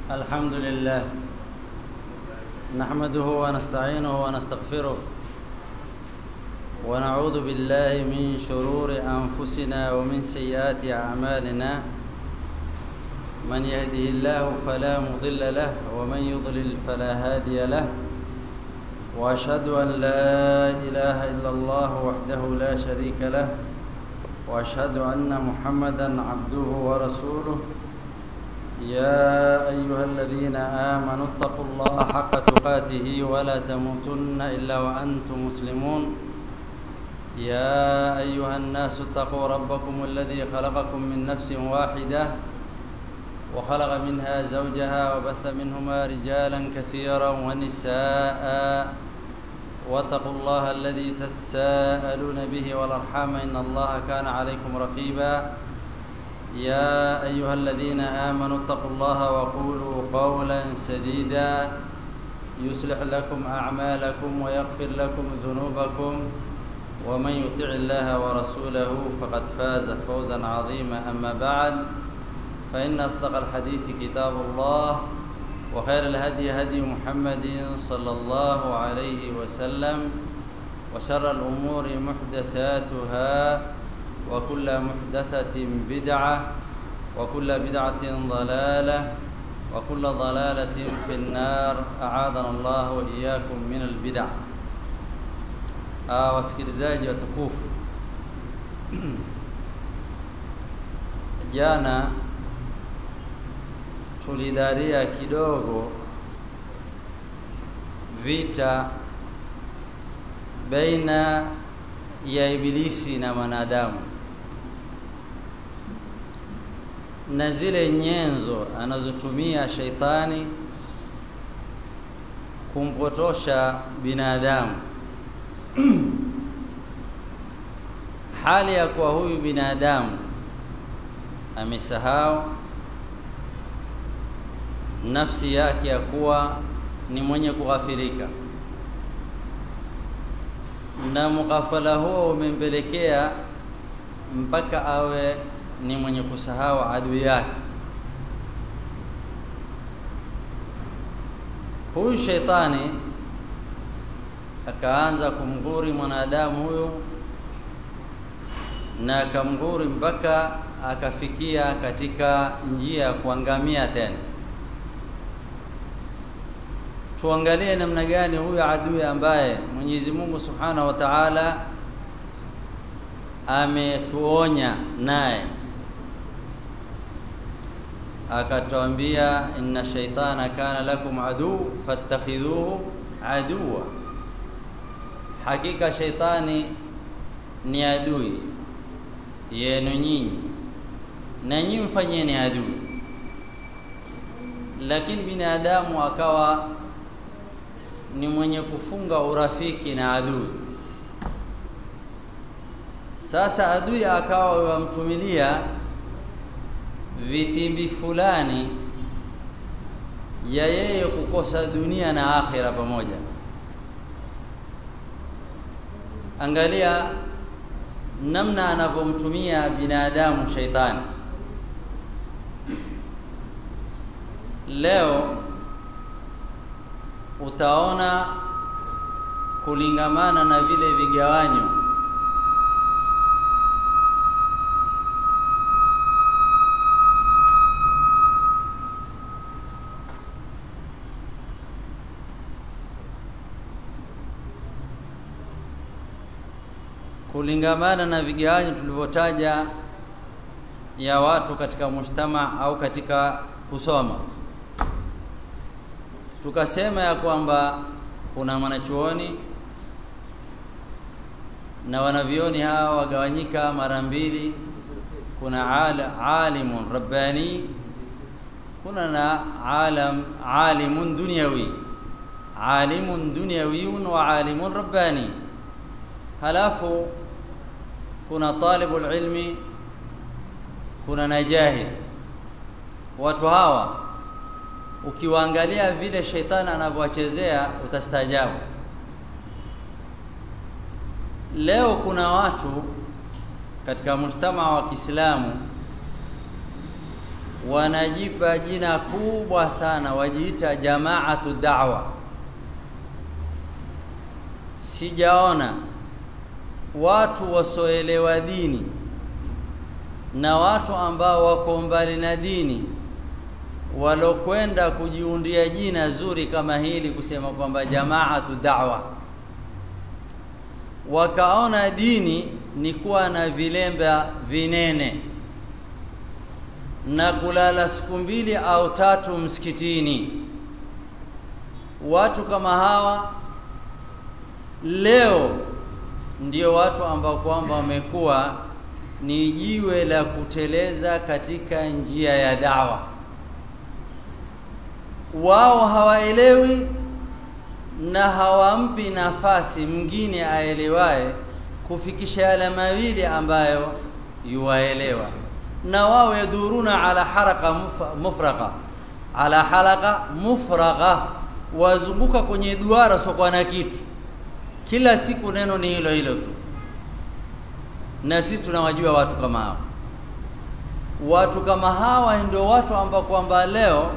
الحمد لله نحمده ونستعينه ونستغفره ونعوذ بالله من شرور أنفسنا ومن سيئات أعمالنا من يهده الله فلا مضل له ومن يضلل فلا هادي له واشهد ان لا اله الا الله وحده لا شريك له واشهد ان محمدا عبده ورسوله يا ايها الذين امنوا اتقوا الله حق تقاته ولا تموتن الا وانتم مسلمون يا ايها الناس اتقوا ربكم الذي خلقكم من نفس واحده وخلق منها زوجها وبث منهما رجالا كثيرا ونساء واتقوا الله الذي تساءلون به والارحام ان الله كان عليكم رقيبا يا ايها الذين امنوا اتقوا الله وقولوا قولا سديدا يصلح لكم اعمالكم ويغفر لكم ذنوبكم ومن يطع الله ورسوله فقد فاز فوزا عظيما اما بعد فإن أصدق الحديث كتاب الله وخير الهدي هدي محمد صلى الله عليه وسلم وشر الأمور محدثاتها وكل محدثة بدعة وكل بدعة ضلالة وكل ضلالة في النار أعاذنا الله وإياكم من البدع آه wasikilizaji watukufu jana tulidaria kidogo vita baina ya ibilisi na wanadamu na zile nyenzo anazotumia shaitani kumpotosha binadamu hali ya kuwa huyu binadamu amesahau nafsi yake ya kuwa ni mwenye kughafilika na mukafala huo umempelekea mpaka awe ni mwenye kusahau adui yake huyu sheitani akaanza kumguri mwanadamu huyu na akamguri mpaka akafikia katika njia ya kuangamia tena tuangalie namna gani huyu adui ambaye Mwenyezi Mungu Subhanahu wa Ta'ala ametuonya naye akatuambia inna shaitana kana lakum adu fattakhidhuhu aduwa hakika shaitani ni adui yenu nyinyi na nyinyi mfanyeni adui lakini binadamu akawa ni mwenye kufunga urafiki na adui sasa adui akawa wamtumilia vitimbi fulani ya yeye kukosa dunia na akhira pamoja angalia namna anavyomtumia binadamu shaitani leo utaona kulingamana na vile vigawanyo kulingamana na vigawanyo tulivyotaja ya watu katika mujtama au katika kusoma tukasema ya kwamba kuna mwanachuoni na wanavioni hawa wagawanyika mara mbili kuna al, alimun rabbani kuna na alam alimun dunyawi alimun dunyawiyun wa alimun rabbani halafu kuna talibul ilmi kuna na jahil watu hawa ukiwaangalia vile sheitani anavyowachezea utastaajabu leo kuna watu katika mujtama wa Kiislamu wanajipa jina kubwa sana wajiita jamaatu da'wa sijaona watu wasoelewa dini na watu ambao wako mbali na dini walokwenda kujiundia jina zuri kama hili kusema kwamba jamaatu da'wa wakaona dini ni kuwa na vilemba vinene na kulala siku mbili au tatu msikitini watu kama hawa leo ndio watu ambao kwamba wamekuwa ni jiwe la kuteleza katika njia ya dawa wao hawaelewi na hawampi nafasi mwingine aelewaye kufikisha yale mawili ambayo yuwaelewa na wao yaduruna ala haraka mufraqa ala halaka mufraqa wazunguka kwenye duara sokwa na kitu kila siku neno ni hilo hilo tu na sisi tunawajua watu kama hao watu kama hawa ndio watu ambao kwamba leo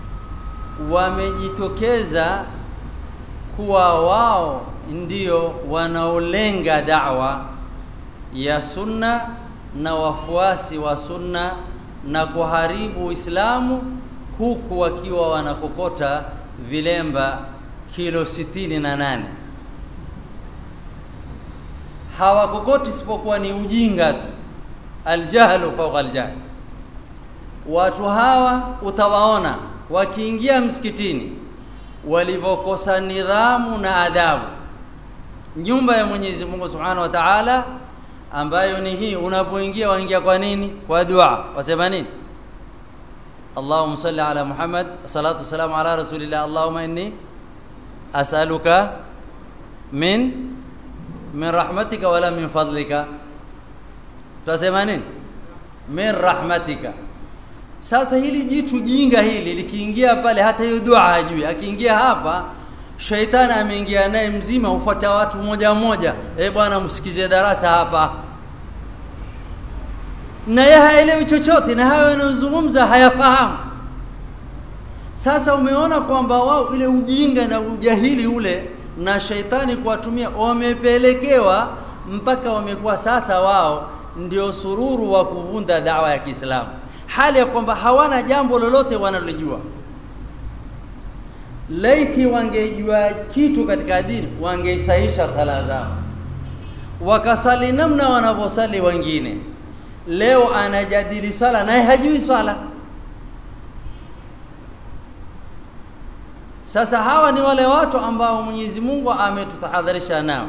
wamejitokeza kuwa wao ndio wanaolenga da'wa ya sunna na wafuasi wa sunna na kuharibu Uislamu huku wakiwa wanakokota vilemba kilo sitini na nane hawakokoti isipokuwa ni ujinga tu aljahlu fawqa aljahl watu hawa utawaona wakiingia msikitini walivyokosa nidhamu na adabu nyumba ya Mwenyezi Mungu Subhanahu wa Ta'ala ambayo ni hii unapoingia waingia kwa nini kwa dua wasema nini Allahumma salli ala Muhammad salatu salamu ala rasulillah Allahumma inni as'aluka min min rahmatika wala min fadlika tunasema nini min rahmatika sasa hili jitu jinga hili likiingia pale hata hiyo dua hajui akiingia hapa shaitani ameingia naye mzima ufuata watu moja moja eh bwana msikize darasa hapa na yeye haelewi chochote na hayo yanayozungumza hayafahamu sasa umeona kwamba wao ile ujinga na ujahili ule na shaitani kuwatumia wamepelekewa mpaka wamekuwa sasa wao ndio sururu wa kuvunda dawa ya Kiislamu hali ya kwamba hawana jambo lolote wanalojua laiti wangejua kitu katika dini wangeisahisha sala zao wakasali namna wanavyosali wengine leo anajadili sala naye hajui sala sasa hawa ni wale watu ambao Mwenyezi Mungu ametutahadharisha nao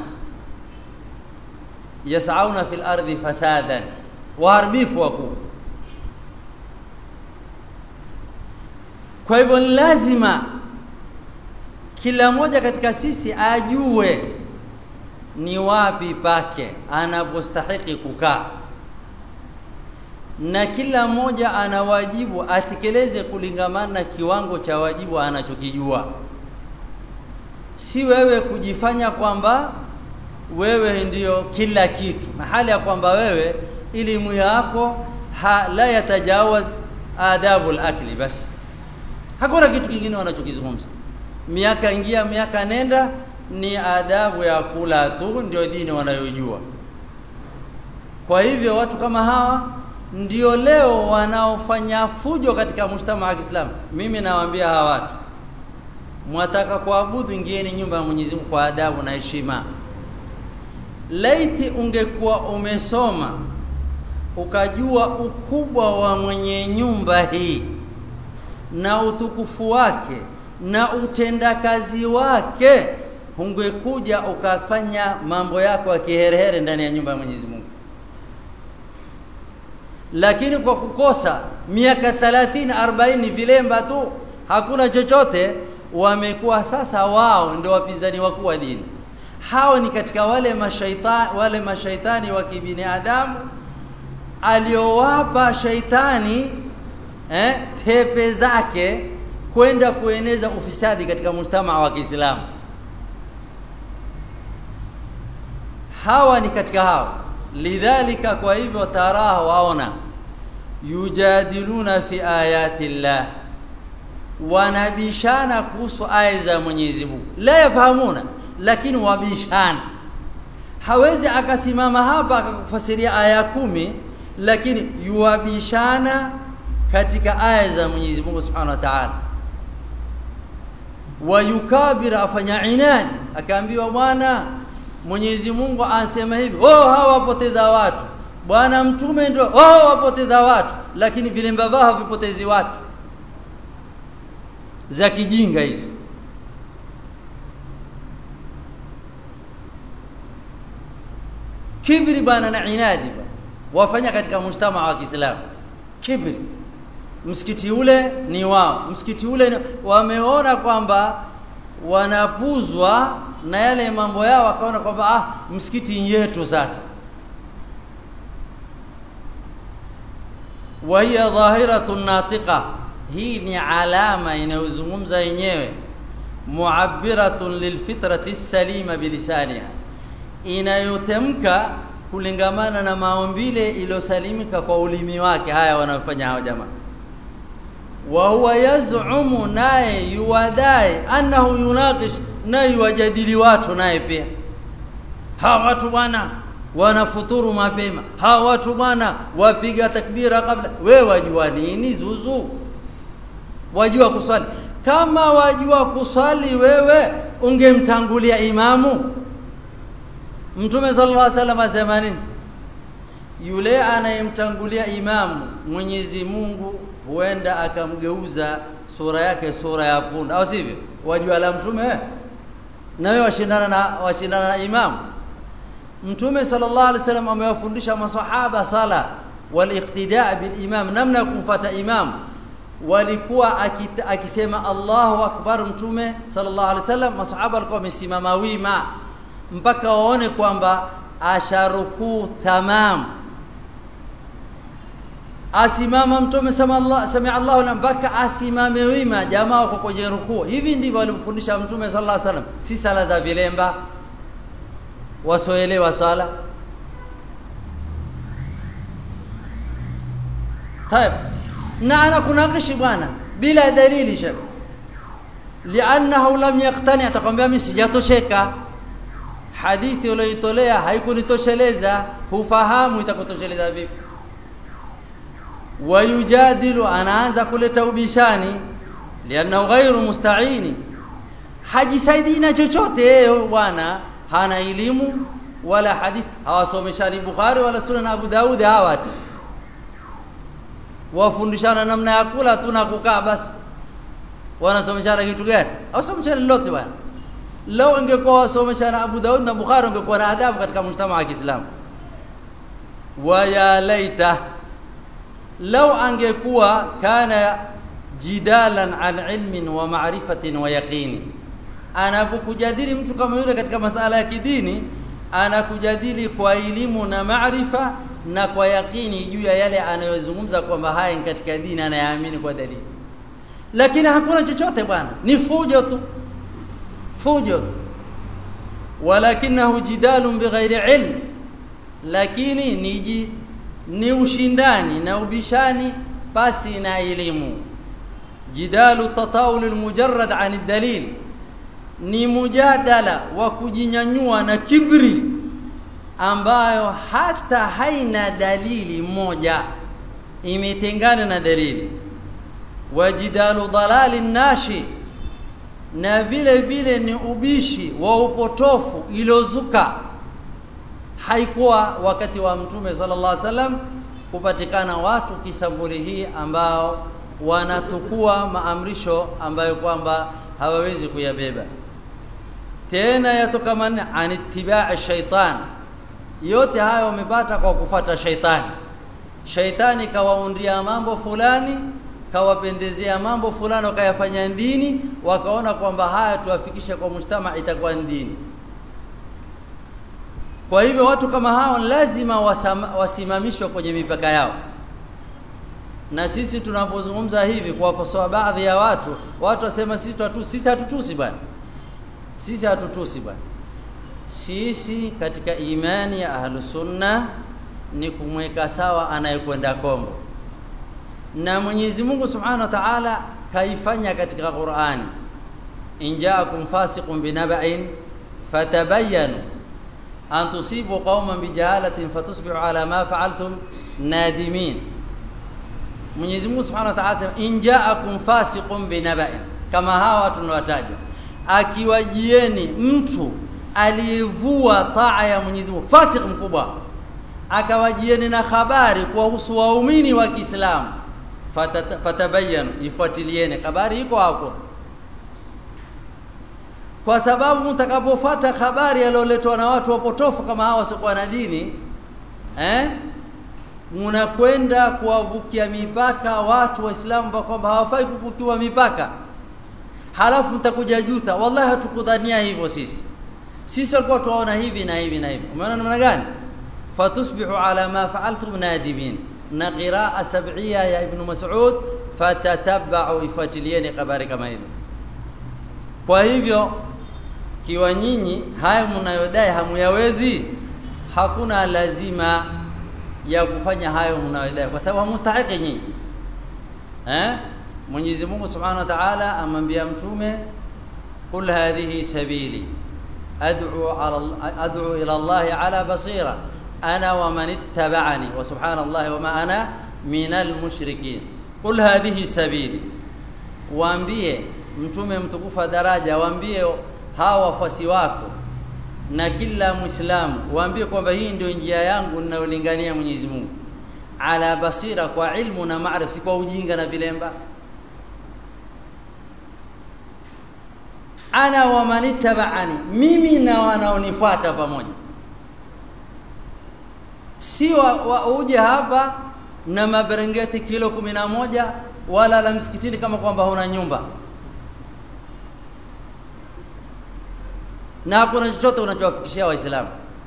yasauna fil ardi fasadan waharibifu wakuu kwa hivyo lazima kila mmoja katika sisi ajue ni wapi pake anapostahiki kukaa na kila mmoja ana wajibu atekeleze kulingamana na kiwango cha wajibu anachokijua si wewe kujifanya kwamba wewe ndiyo kila kitu na hali ya kwamba wewe elimu yako ha, la yatajawaz adabu al-akli basi hakuna kitu kingine wanachokizungumza miaka ingia miaka nenda ni adabu ya kula tu ndio dini wanayojua kwa hivyo watu kama hawa ndio leo wanaofanya fujo katika mshtama wa Kiislamu mimi nawaambia hawa watu mwataka kuabudu ingieni nyumba ya Mwenyezi Mungu kwa adabu na heshima laiti ungekuwa umesoma ukajua ukubwa wa mwenye nyumba hii na utukufu wake na utendakazi wake ungekuja ukafanya mambo yako ya kiherehere ndani ya nyumba ya Mwenyezi Mungu lakini kwa kukosa miaka 30 40 vilemba tu hakuna chochote wamekuwa sasa wao ndio wapinzani wakuu wa dini hao ni katika wale mashaitani wale mashaitani wa kibinadamu aliowapa shaitani eh, tepe zake kwenda kueneza ufisadi katika mujtamaa wa Kiislamu hawa ni katika hao lidhalika kwa hivyo taraha waona yujadiluna fi ayati llah wanabishana kuhusu aya za Mwenyezi Mungu la yafahamuna lakini wabishana hawezi akasimama hapa akakufasiria aya kumi lakini yuwabishana katika aya za Mwenyezi Mungu Subhanahu wa Ta'ala wayukabir afanya inadi akaambiwa bwana Mwenyezi Mungu anasema hivi oh hawa wapoteza watu bwana mtume ndio oh wapoteza watu lakini vile mbavaa havipotezi watu za kijinga hizo kibri bana na inadi bana wafanya katika mujtama wa Kiislamu kibri msikiti ule ni wao msikiti ule ni, wameona kwamba wanapuzwa na yale mambo yao wakaona kwamba ah msikiti yetu sasa wa hiya dhahiratun natiqa hii ni alama inayozungumza yenyewe muabbiratun lilfitrati salima bilisaniha inayotemka kulingamana na maumbile iliyosalimika kwa ulimi wake haya wanafanya hao jamaa wa huwa yaz'umu naye yuwadai annahu yunaqish naye yuwajadili watu naye pia hawa watu bwana wanafuturu mapema hawa watu bwana wapiga takbira kabla we wajua nini zuzu wajua kuswali kama wajua kuswali wewe ungemtangulia imamu mtume sallallahu alaihi wasallam asema nini yule anayemtangulia imamu Mwenyezi Mungu huenda akamgeuza sura yake sura ya punda au sivyo wajua la mtume na wewe washindana na washindana na imamu mtume sallallahu alaihi wasallam amewafundisha maswahaba sala waliqtidaa bil imam namna ya kumfuata imam walikuwa akita, akisema Allahu akbar mtume sallallahu alaihi wasallam maswahaba walikuwa wamesimama wima mpaka waone kwamba asharukuu tamam asimama mtume sama Allah samia Allahu na mpaka asimame wima jamaa wako kwenye rukuu hivi ndivyo alivyofundisha mtume sallallahu alaihi wasallam si sala za vilemba wasoelewa sala طيب na anakunakishi bwana bila dalili shaka li'annahu lam yaqtani atakwambia mimi sijatosheka hadithi uliyoitolea haikunitosheleza hufahamu itakutosheleza vipi wayujadilu anaanza kuleta ubishani liannahu ghairu musta'ini hajisaidii na chochote yeye bwana hana elimu wala hadith hawasomeshani Bukhari wala Sunan Abu Daud hawati wafundishana namna ya kula tu na kukaa basi wanasomeshana kitu gani hawasomeshani lolote bwana lao ingekuwa wasomeshana Abu Daud na Bukhari ungekuwa na adabu katika mshtama wa Kiislamu wa ya laita lau angekuwa kana jidalan an ilmin wa ma'rifatin wa yaqini anapokujadili mtu kama yule katika masala ya kidini anakujadili kwa elimu na maarifa na kwa yakini juu ya yale anayozungumza kwamba haya ni katika dini anayaamini kwa dalili lakini hakuna chochote bwana ni fujo tu fujo tu walakinahu jidalun bighairi ilm lakini ni ni ushindani na ubishani basi na elimu jidalu tatawul almujarrad an dalil ni mujadala wa kujinyanyua na kibri ambayo hata haina dalili moja imetengana na dalili wajidalu dalali nashi na vile vile ni ubishi wa upotofu iliozuka haikuwa wakati wa mtume sallallahu alaihi wasallam kupatikana watu kisambuli hii ambao wanatukua maamrisho ambayo kwamba hawawezi kuyabeba tena yatokamana an ittiba'i shaitan yote hayo wamepata kwa kufata shaitani shaitani kawaundia mambo fulani kawapendezea mambo fulani wakayafanya dini wakaona kwamba haya tuwafikishe kwa mujtama itakuwa dini kwa hivyo watu kama hao lazima wasama, wasimamishwe kwenye mipaka yao na sisi tunapozungumza hivi kuwakosoa baadhi ya watu watu wasema sisi tu sisi hatutusi bwana sisi hatutusi bwana sisi katika imani ya ahlusunna ni kumweka sawa anayekwenda kombo na Mwenyezi Mungu Subhanahu wa Ta'ala kaifanya katika Qur'ani in ja'akum fasiqun binaba'in fatabayyanu an tusibu qauman bijahalatin fatusbihu ala ma fa'altum nadimin Mwenyezi Mungu Subhanahu wa Ta'ala sema in ja'akum fasiqun binaba'in kama hawa tunawataja akiwajieni mtu aliyevua taa ya Mwenyezi Mungu fasik mkubwa akawajieni na habari kuhusu waumini wa Kiislamu fatabayanu ifuatilieni habari iko hapo kwa sababu mtakapofuata habari aliyoletwa na watu wapotofu kama hawa wasiokuwa na dini eh mnakwenda kuwavukia mipaka watu waislamu kwamba hawafai kuvukiwa mipaka halafu mtakuja juta wallahi hatukudhania hivyo sisi sisi walikuwa tuwaona hivi na hivi na hivi umeona namna gani fatusbihu ala ma fa'altum nadimin na qiraa sab'ia ya ibn mas'ud fatatabba'u ifuatilieni habari kama hizo kwa hivyo kiwa nyinyi haya mnayodai hamuyawezi hakuna lazima ya kufanya hayo mnayodai kwa sababu hamustahiki nyinyi eh Mwenyezi Mungu Subhanahu wa Ta'ala amwambia mtume kul hadhihi sabili ad'u ala ad'u ila Allah ala basira ana wa man ittaba'ani wa subhanallahi wa ma ana minal mushrikin kul hadhihi sabili waambie mtume mtukufa daraja waambie hawa wafuasi wako na kila muislamu waambie kwamba hii ndio njia yangu ninayolingania Mwenyezi Mungu ala basira kwa ilmu na maarifa si kwa ujinga na vilemba ana wa manittaba'ani mimi na wanaonifuata pamoja si wa, wa uje hapa na maberengeti kilo kumi na moja wala la msikitini kama kwamba huna nyumba na hakuna chochote unachowafikishia waislamu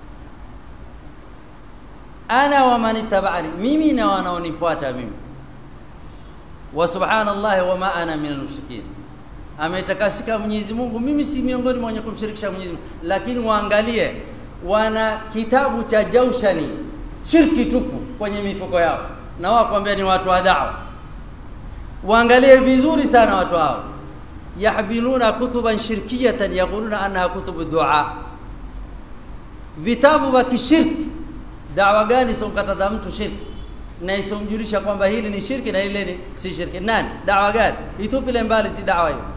ana wa manittaba'ani mimi na wanaonifuata mimi wa subhanallahi wa ma ana minal mushrikin ametakasika Mwenyezi Mungu mimi si miongoni mwa wenye kumshirikisha Mwenyezi Mungu lakini waangalie wana kitabu cha Jaushani shirki tupu kwenye mifuko yao na wao kwambia ni watu wa da'wa waangalie vizuri sana watu hao yahbiluna kutuban shirkiyatan yaquluna annaha kutubu du'a vitabu vya kishirki dawa gani somkataza mtu shirki na isomjulisha kwamba hili ni shirki na ile ni si shirki nani dawa gani itupile mbali si dawa hiyo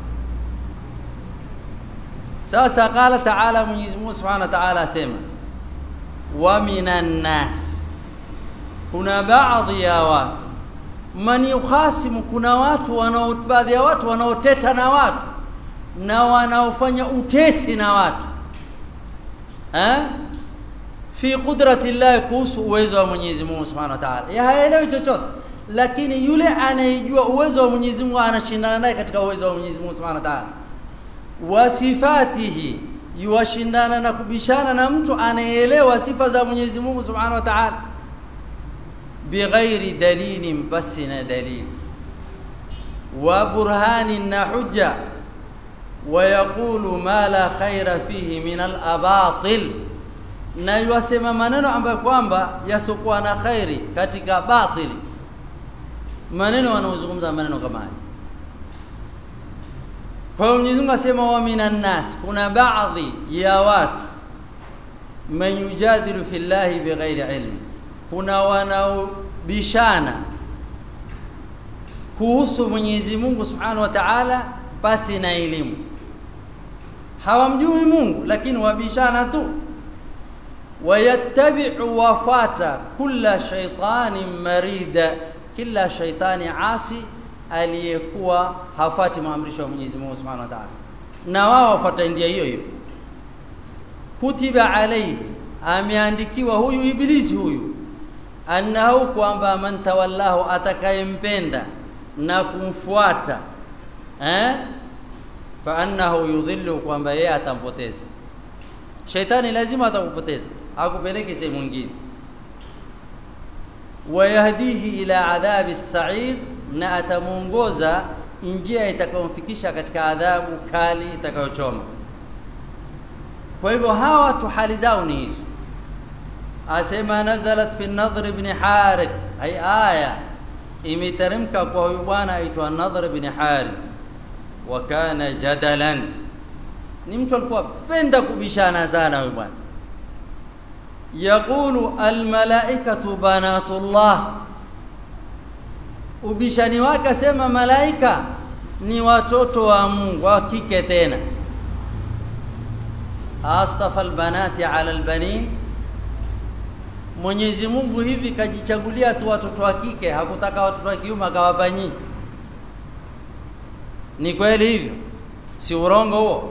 sasa qala ta'ala Mwenyezi Mungu Subhanahu wa Ta'ala asema wa minan nas kuna baadhi ya watu man yukhasimu kuna watu wanao baadhi ya watu wanaoteta na watu na wanaofanya utesi na watu eh fi qudrati Allah kuhusu uwezo wa Mwenyezi Mungu Subhanahu wa Ta'ala ya haelewi chochote lakini yule anayejua uwezo wa Mwenyezi Mungu anashindana naye katika uwezo wa Mwenyezi Mungu Subhanahu wa Ta'ala wa sifatihi yuwashindana na kubishana na mtu anayeelewa sifa za Mwenyezi Mungu Subhanahu wa Ta'ala bighairi dalilin basi na dalili wa burhanin na hujja wa yaqulu ma la khaira fihi min al-abatil na yuwasema maneno ambayo kwamba yasokuwa na khairi katika batili maneno wanaozungumza maneno kama haya kwa hiyo Mwenyezi Mungu asema wa minan nas kuna baadhi ya watu man yujadilu fillahi bighairi ilmi kuna wanaobishana kuhusu Mwenyezi Mungu Subhanahu wa Ta'ala basi na elimu hawamjui Mungu lakini wabishana tu wayattabi'u wafata kulla shaytanin marida kila shaytani asi aliyekuwa hafati maamrisho ya Mwenyezi Mungu Subhanahu wa Ta'ala na wao wafuata ndia hiyo hiyo kutiba alayhi ameandikiwa huyu ibilisi huyu annahu kwamba man tawallahu atakayempenda na kumfuata eh fa annahu yudhillu kwamba yeye atampoteza shaitani lazima atakupoteza akupeleke sehemu nyingine wayahdihi ila adhabi as-sa'ir na atamuongoza njia itakayomfikisha katika adhabu kali itakayochoma kwa hivyo hawa watu hali zao ni hizo asema nazalat fi an-nadhr ibn harith ay aya imeteremka kwa huyu bwana aitwa Nadhr bin Harith wa kana jadalan ni mtu alikuwa penda kubishana sana huyu bwana yaqulu almalaikatu banatullah ubishani wake asema malaika ni watoto wa Mungu wa kike tena astafa albanati ala albanin Mwenyezi Mungu hivi kajichagulia tu watoto wa kike hakutaka watoto wa kiume akawapa nyinyi ni kweli hivyo si urongo huo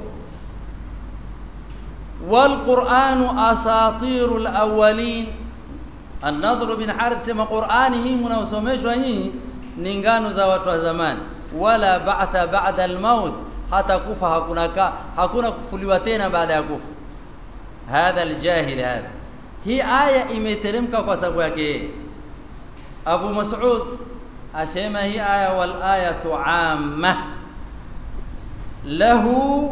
والقرآن أساطير الأولين النضر بن حارث سما قرآني hii mnaosomeshwa nyinyi ni ngano za watu wa zamani wala ba'tha ba'da al-maut hata kufa hakuna ka, hakuna kufuliwa tena baada ya kufa hadha al-jahil hadha hii aya imeteremka kwa sababu yake Abu Mas'ud asema hii aya wal ayatu amma lahu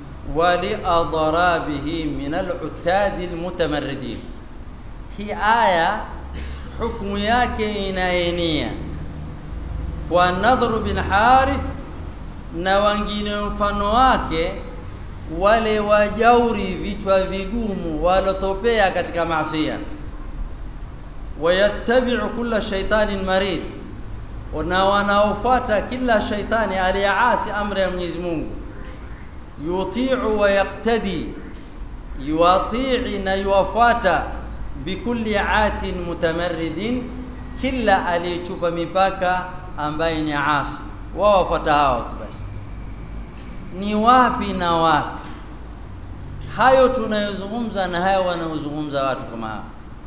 ولأضرابه من العتاد المتمردين hii aya hukumu yake inaenea kwa Nadhr bin Harith na wengine mfano wake wale wajauri vichwa vigumu walotopea katika maasiya wayattabi'u kulla shaytanin marid na wanaofuata kila shaitani aliyeasi amri ya Mwenyezi Mungu yuti'u wa yaqtadi yuwati'i na yuwafuata bikulli atin mutamarridin kila aliyechupa mipaka ambaye ni asi wao wafuata hao tu basi ni wapi na wapi hayo tunayozungumza na hayo wanaozungumza watu kama hao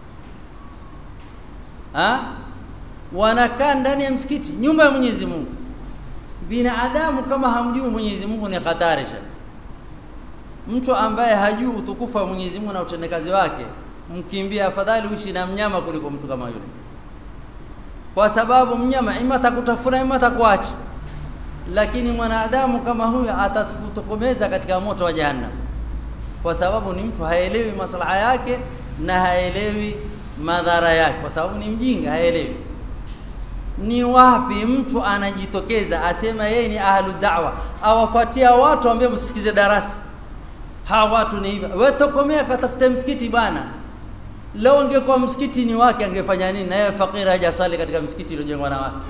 ha? wanakaa ndani ya msikiti nyumba ya Mwenyezi Mungu binadamu kama hamjui Mwenyezi Mungu ni hatari sana mtu ambaye hajui utukufu wa Mwenyezi Mungu na utendekazi wake mkimbia afadhali uishi na mnyama kuliko mtu kama yule kwa sababu mnyama ima atakutafuna ima atakuacha lakini mwanadamu kama huyu atatutokomeza katika moto wa jahannam kwa sababu ni mtu haelewi maslaha yake na haelewi madhara yake kwa sababu ni mjinga haelewi ni wapi mtu anajitokeza asema yeye ni ahlu da'wa awafuatia watu ambao msikize darasa hawa watu ni hivi wewe tokomea katafute msikiti bana leo ungekuwa msikiti ni wake angefanya nini na yeye fakiri hajasali katika msikiti uliojengwa na watu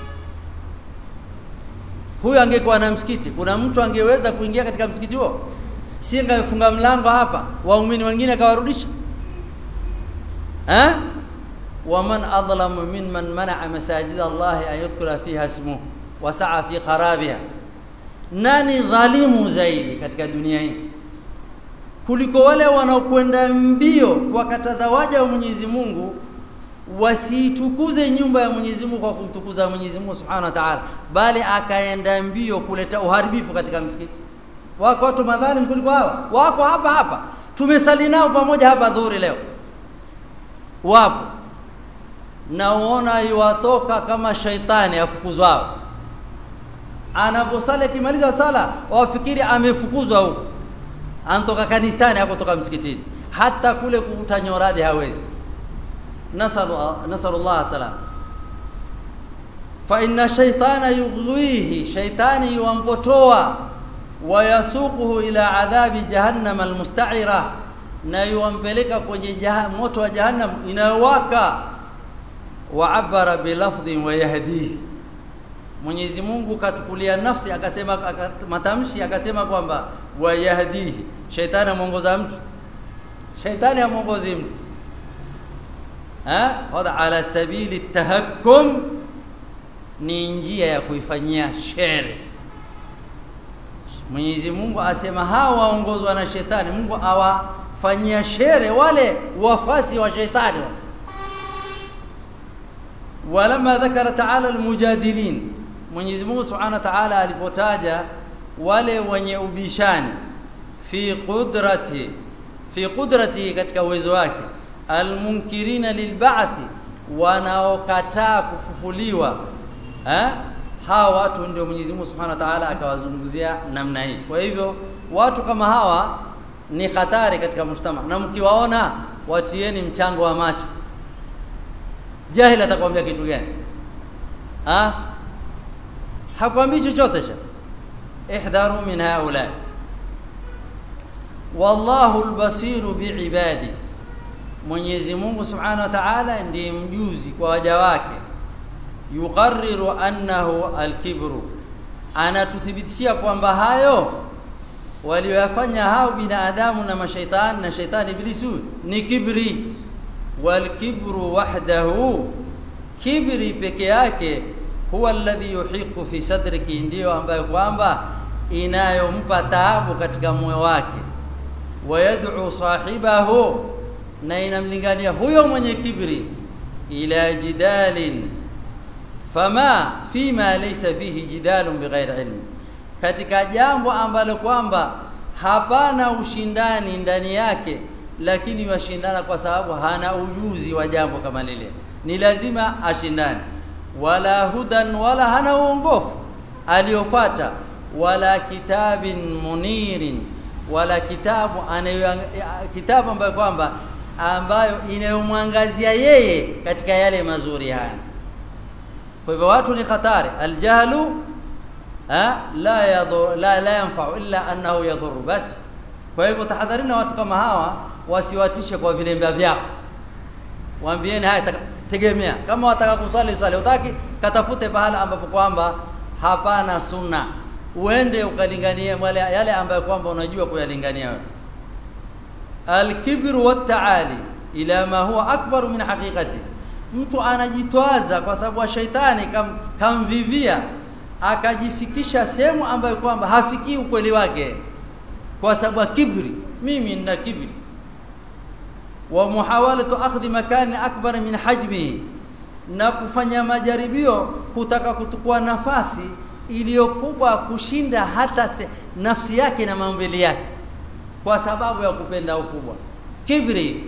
huyu angekuwa na msikiti kuna mtu angeweza kuingia katika msikiti huo si angefunga mlango hapa waumini wengine akawarudisha eh ومن أظلم ممن منع مساجد الله أن يذكر فيها اسمه وسعى في خرابها nani dhalimu zaidi katika dunia hii kuliko wale wanaokwenda mbio wakataza waja wa Mwenyezi Mungu wasiitukuze nyumba ya Mwenyezi Mungu kwa kumtukuza Mwenyezi Mungu Subhanahu wa Ta'ala bali akaenda mbio kuleta uharibifu katika msikiti wako watu madhalim kuliko hawa wako hapa hapa tumesali nao pamoja hapa dhuhuri leo wapo na uona iwatoka kama shaitani afukuzwao anaposali akimaliza sala wafikiri amefukuzwa huko anatoka kanisani hakutoka msikitini hata kule kuvuta nyoradi hawezi nasalu nasallallahu salam fa inna shaytana yughwihi shaytani yuampotoa wayasuquhu ila adhabi jahannam almusta'ira na yuampeleka kwenye jah moto wa jahannam inayowaka waabara bilafdhin wa yahdihi Mwenyezi Mungu katukulia nafsi akasema matamshi akasema kwamba wayahdihi shaitani amuongoza mtu shaitani amuongozi mtu ha hada ala sabili tahakkum ni njia ya kuifanyia shere Mwenyezi Mungu asema hawa waongozwa na shetani Mungu awafanyia shere wale wafasi wa shetani ولما ذكر تعالى المجادلين Mwenyezi Mungu Subhanahu wa Ta'ala alipotaja wale wenye ubishani fi qudrati fi qudrati katika uwezo wake almunkirina lilba'thi wanaokataa kufufuliwa eh hawa watu ndio Mwenyezi Mungu Subhanahu wa Ta'ala akawazungumzia namna hii kwa hivyo watu kama hawa ni hatari katika mshtama na mkiwaona watieni mchango wa macho jahil atakwambia kitu gani ha hakwambii chochote cha ihdharu min haula wallahu albasiru biibadi Mwenyezi Mungu Subhanahu wa Ta'ala ndiye mjuzi kwa waja wake yuqarriru annahu alkibru anatuthibitishia kwamba hayo walioyafanya hao binadamu na mashaitani na shaitani iblisu ni kibri walkibru wahdahu kibri peke yake huwa alladhi yuhiqu fi sadriki ndiyo ambayo kwamba inayompa taabu katika moyo wake wayad'u sahibahu na inamlingania huyo mwenye kibri ila jidalin fama fima laysa fihi jidalun bighairi ilmi katika jambo ambalo kwamba hapana ushindani ndani yake lakini washindana kwa sababu hana ujuzi wa jambo kama lile ni lazima ashindane wala hudan wala hana uongofu aliofata wala kitabin munirin wala kitabu anayo kitabu ambayo kwamba ambayo inayomwangazia yeye katika yale mazuri haya kwa hivyo watu ni hatari aljahlu ha la yadhur la la yanfa'u illa annahu yadhur bas kwa hivyo tahadharini watu kama hawa wasiwatishe kwa vilemba vyao waambieni haya tegemea kama wataka kusali sali utaki katafute pahala ambapo kwamba hapana sunna uende ukalinganie wale yale ambayo kwamba unajua kuyalingania wewe alkibru wattaali ila ma huwa akbaru min haqiqati mtu anajitwaza kwa sababu shaitani kam, kamvivia akajifikisha sehemu ambayo kwamba hafikii ukweli wake kwa sababu kibri mimi nina kibri wa muhawalatu akhdhi makani akbar min hajmihi na kufanya majaribio kutaka kutukua nafasi iliyokubwa kushinda hata se, nafsi yake na maumbile yake kwa sababu ya kupenda ukubwa kibri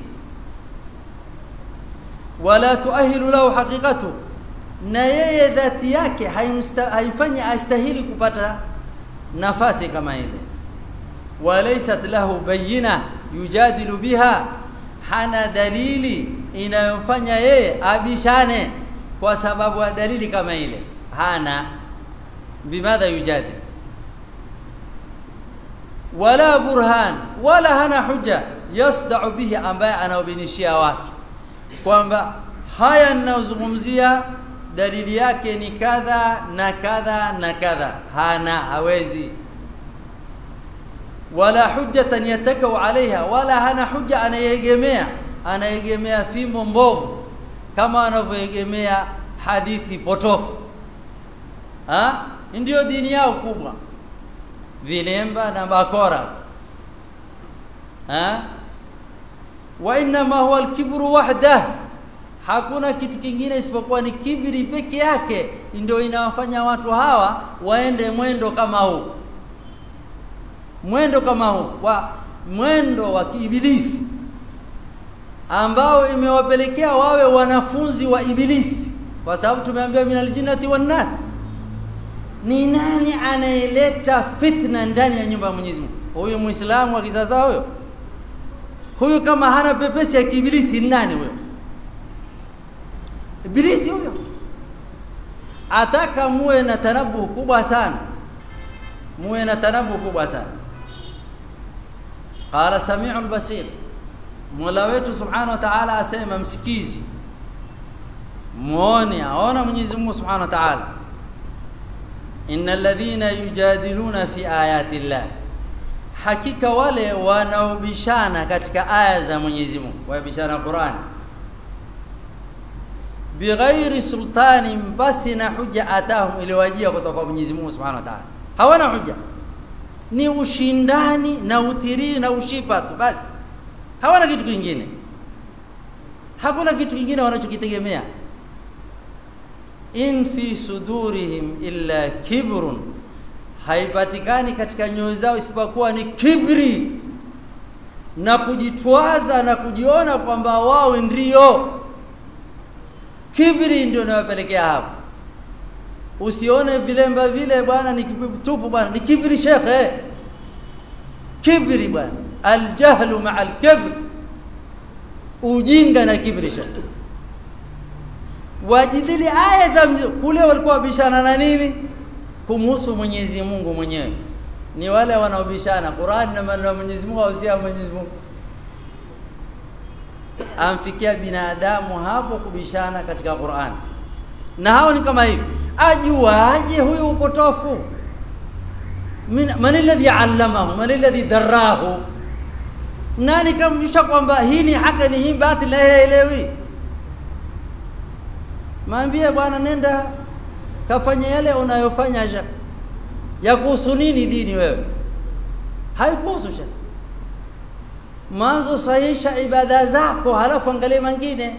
wala tuahilu lahu haqiqatu na yeye dhati yake haifanyi astahili kupata nafasi kama ile walaysat lahu bayina yujadilu biha hana dalili inayomfanya yeye abishane kwa sababu ya dalili kama ile hana bimadha yujadil wala burhan wala hana hujja yasda'u bihi ambaye anaobinishia watu kwamba haya ninayozungumzia dalili yake ni kadha na kadha na kadha hana hawezi wala hujjatan yatakau alaiha wala hana hujja anayegemea anayegemea fimbo mbovu kama anavyoegemea hadithi potofu ha ndio dini yao kubwa vilemba na bakora ha wa inma huwa alkibru wahda hakuna kitu kingine isipokuwa ni kibri peke yake ndio inawafanya watu hawa waende mwendo kama huu mwendo kama huu wa mwendo wa kiibilisi ambao imewapelekea wawe wanafunzi wa ibilisi kwa sababu tumeambiwa minal jinnati wan nas ni nani anayeleta fitna ndani ya nyumba ya Mwenyezi Mungu huyu muislamu wa kisasa huyo huyu kama hana pepesi ya kiibilisi ni nani huyo ibilisi huyo ataka muwe na tanabu kubwa sana muwe na tanabu kubwa sana qala sami'ul basir Mola wetu Subhanahu wa Ta'ala asema msikizi muone aona Mwenyezi Mungu Subhanahu wa Ta'ala innal ladhina yujadiluna fi ayati llah hakika wale wanaobishana katika aya za Mwenyezi Mungu wabishana Qur'an bighairi sultani basi na hujja atahum iliwajia kutoka kwa Mwenyezi Mungu Subhanahu wa Ta'ala hawana hujja ni ushindani na utiriri na ushipa tu basi hawana kitu kingine hakuna kitu kingine wanachokitegemea in fi sudurihim illa kibrun haipatikani katika nyoyo zao isipokuwa ni kibri na kujitwaza na kujiona kwamba wao ndio kibri ndio inawapelekea hapo usione vilemba vile bwana ni tupu bwana ni kibri shekhe kibri bwana aljahlu ma'a alkibr ujinga na kibri shekhe wajidili aya za kule walikuwa wabishana na nini kumhusu Mwenyezi Mungu mwenyewe ni wale wanaobishana Qur'an na maneno ya Mwenyezi Mungu au si ya Mwenyezi Mungu amfikia binadamu hapo kubishana katika Qur'an na hao ni kama hivi ajuaje huyu upotofu man alladhi allamahu man alladhi darahu nani kamjusha kwamba hii ni haki ni hii batili na haelewi maambie bwana nenda kafanya yale unayofanya ya kuhusu nini dini wewe haikuhusu sha mwanzo sahisha ibada zako halafu angalia mengine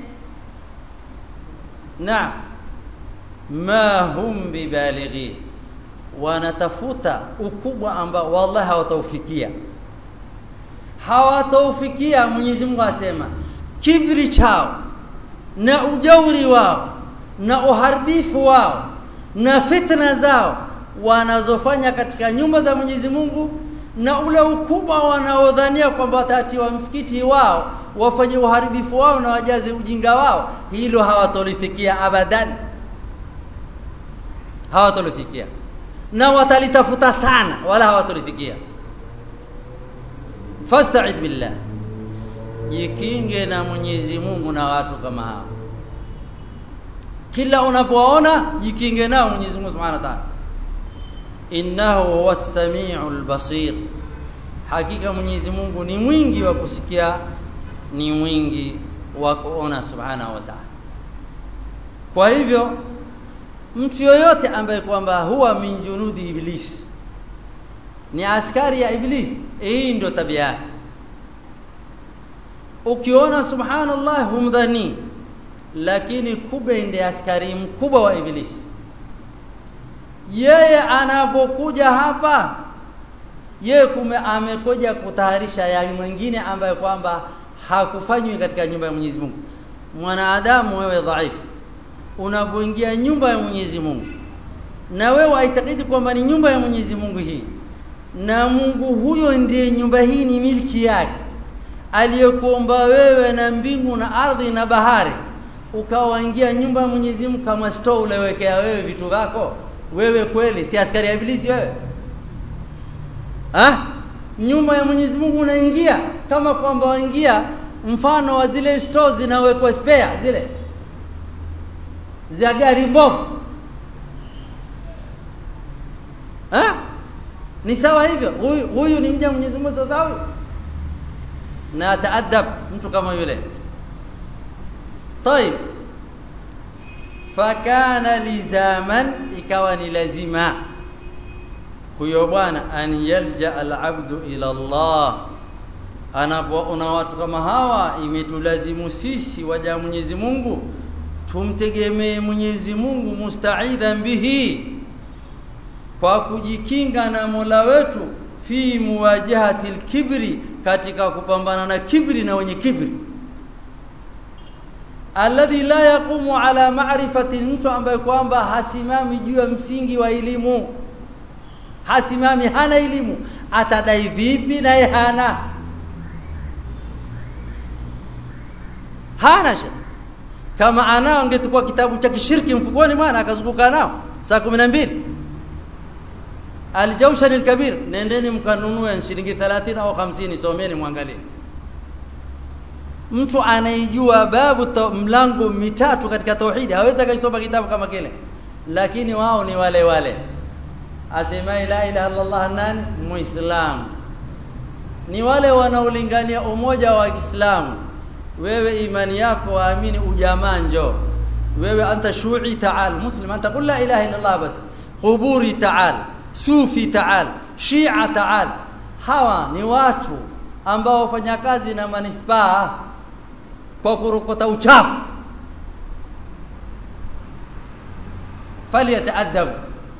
na ma hum bibalighi wanatafuta ukubwa ambao wallahi hawataufikia hawataufikia Mwenyezi Mungu asema kibri chao na ujauri wao na uharibifu wao na fitna zao wanazofanya katika nyumba za Mwenyezi Mungu na ule ukubwa wanaodhania kwamba watatiwa msikiti wao wafanye uharibifu wao na wajaze ujinga wao hilo hawatolifikia abadan hawatolifikia na watalitafuta sana wala hawatolifikia fasta'id billah jikinge na Mwenyezi Mungu na watu kama hao kila unapoona jikinge nao Mwenyezi Mungu Subhanahu wa Ta'ala innahu huwas samiul basir hakika Mwenyezi Mungu ni mwingi wa kusikia ni mwingi wa kuona Subhanahu wa Ta'ala kwa hivyo mtu yoyote ambaye kwamba huwa min junudi iblis ni askari ya iblis hii ndio tabia yake ukiona subhanallah humdhani lakini kumbe ndiye askari mkubwa wa iblis yeye anapokuja hapa yeye kume amekuja kutaharisha ya mwingine ambaye kwamba hakufanywi katika nyumba ya Mwenyezi Mungu mwanadamu wewe dhaifu unapoingia nyumba ya Mwenyezi Mungu na wewe waitakidi kwamba ni nyumba ya Mwenyezi Mungu hii na Mungu huyo ndiye nyumba hii ni milki yake aliyekuumba wewe na mbingu na ardhi na bahari ukawaingia nyumba ya Mwenyezi Mungu kama store ulewekea wewe vitu vyako wewe kweli si askari ya ibilisi wewe ah nyumba ya Mwenyezi Mungu unaingia kama kwamba waingia mfano wa zile store zinawekwa spare zile za gari mbovu ah ni sawa hivyo huyu huyu ni mja Mwenyezi Mungu sawa huyu na taadab mtu kama yule طيب fakana lizaman ikawa ni lazima huyo bwana an yalja alabdu ila Allah anapoona watu kama hawa imetulazimu sisi waja Mwenyezi Mungu tumtegemee Mwenyezi Mungu mustaidhan bihi kwa kujikinga na Mola wetu fi muwajahati alkibri katika kupambana na kibri na wenye kibri alladhi la yaqumu ala ma'rifati mtu ambaye kwamba hasimami juu ya msingi wa elimu hasimami hana elimu atadai vipi naye hana hana shaka kama anao angetukua kitabu cha kishirki mfukoni mwana akazunguka nao saa 12 Al-Jawshan al-Kabir nendeni mkanunue shilingi 30 au 50 someni muangalie mtu anaijua babu to, mlango mitatu katika tauhidi hawezi akaisoma kitabu kama kile lakini wao ni wale wale asema la ilaha illa Allah nani muislam ni wale wanaolingania umoja wa Kiislamu wewe imani yako waamini ujamaa njoo wewe anta shu'i ta'al muslim anta qul la ilaha illa Allah bas quburi ta'al sufi ta'al shia ta'al hawa ni watu ambao wafanya kazi na manispaa kwa kurokota uchafu falyataadab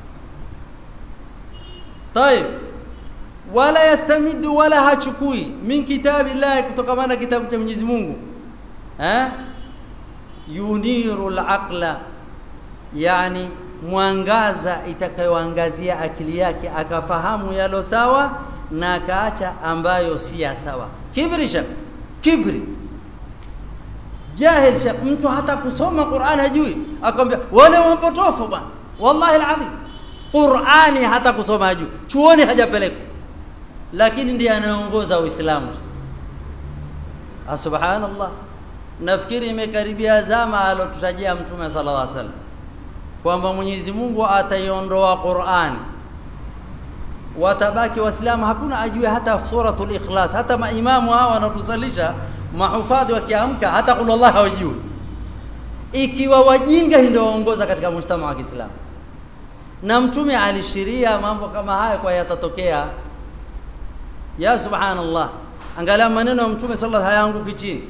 طيب wala yastamidu wala hachukui min kitabi Allah kutokamana kitabu cha Mwenyezi Mungu eh yuniru al-aqla yani mwangaza itakayoangazia akili yake akafahamu yalo sawa na akaacha ambayo si ya sawa kibrisha kibri jahil shekh mtu hata kusoma Qur'an hajui akwambia wale wapotofu bwana wallahi alazim Qur'ani hata kusoma hajui chuoni hajapelekwa lakini ndiye anaongoza Uislamu subhanallah nafikiri imekaribia zama alotutajia mtume sallallahu alaihi wasallam kwamba Mwenyezi Mungu ataiondoa Qur'an watabaki waislamu hakuna ajue hata suratul ikhlas hata maimamu hawa wanatusalisha mahufadhi wakiamka hata qul Allah hawajui ikiwa wajinga ndio waongoza katika mshtama wa Kiislamu na mtume alishiria mambo kama haya kwa yatatokea ya subhanallah angalia maneno ya mtume sallallahu hayaanguki chini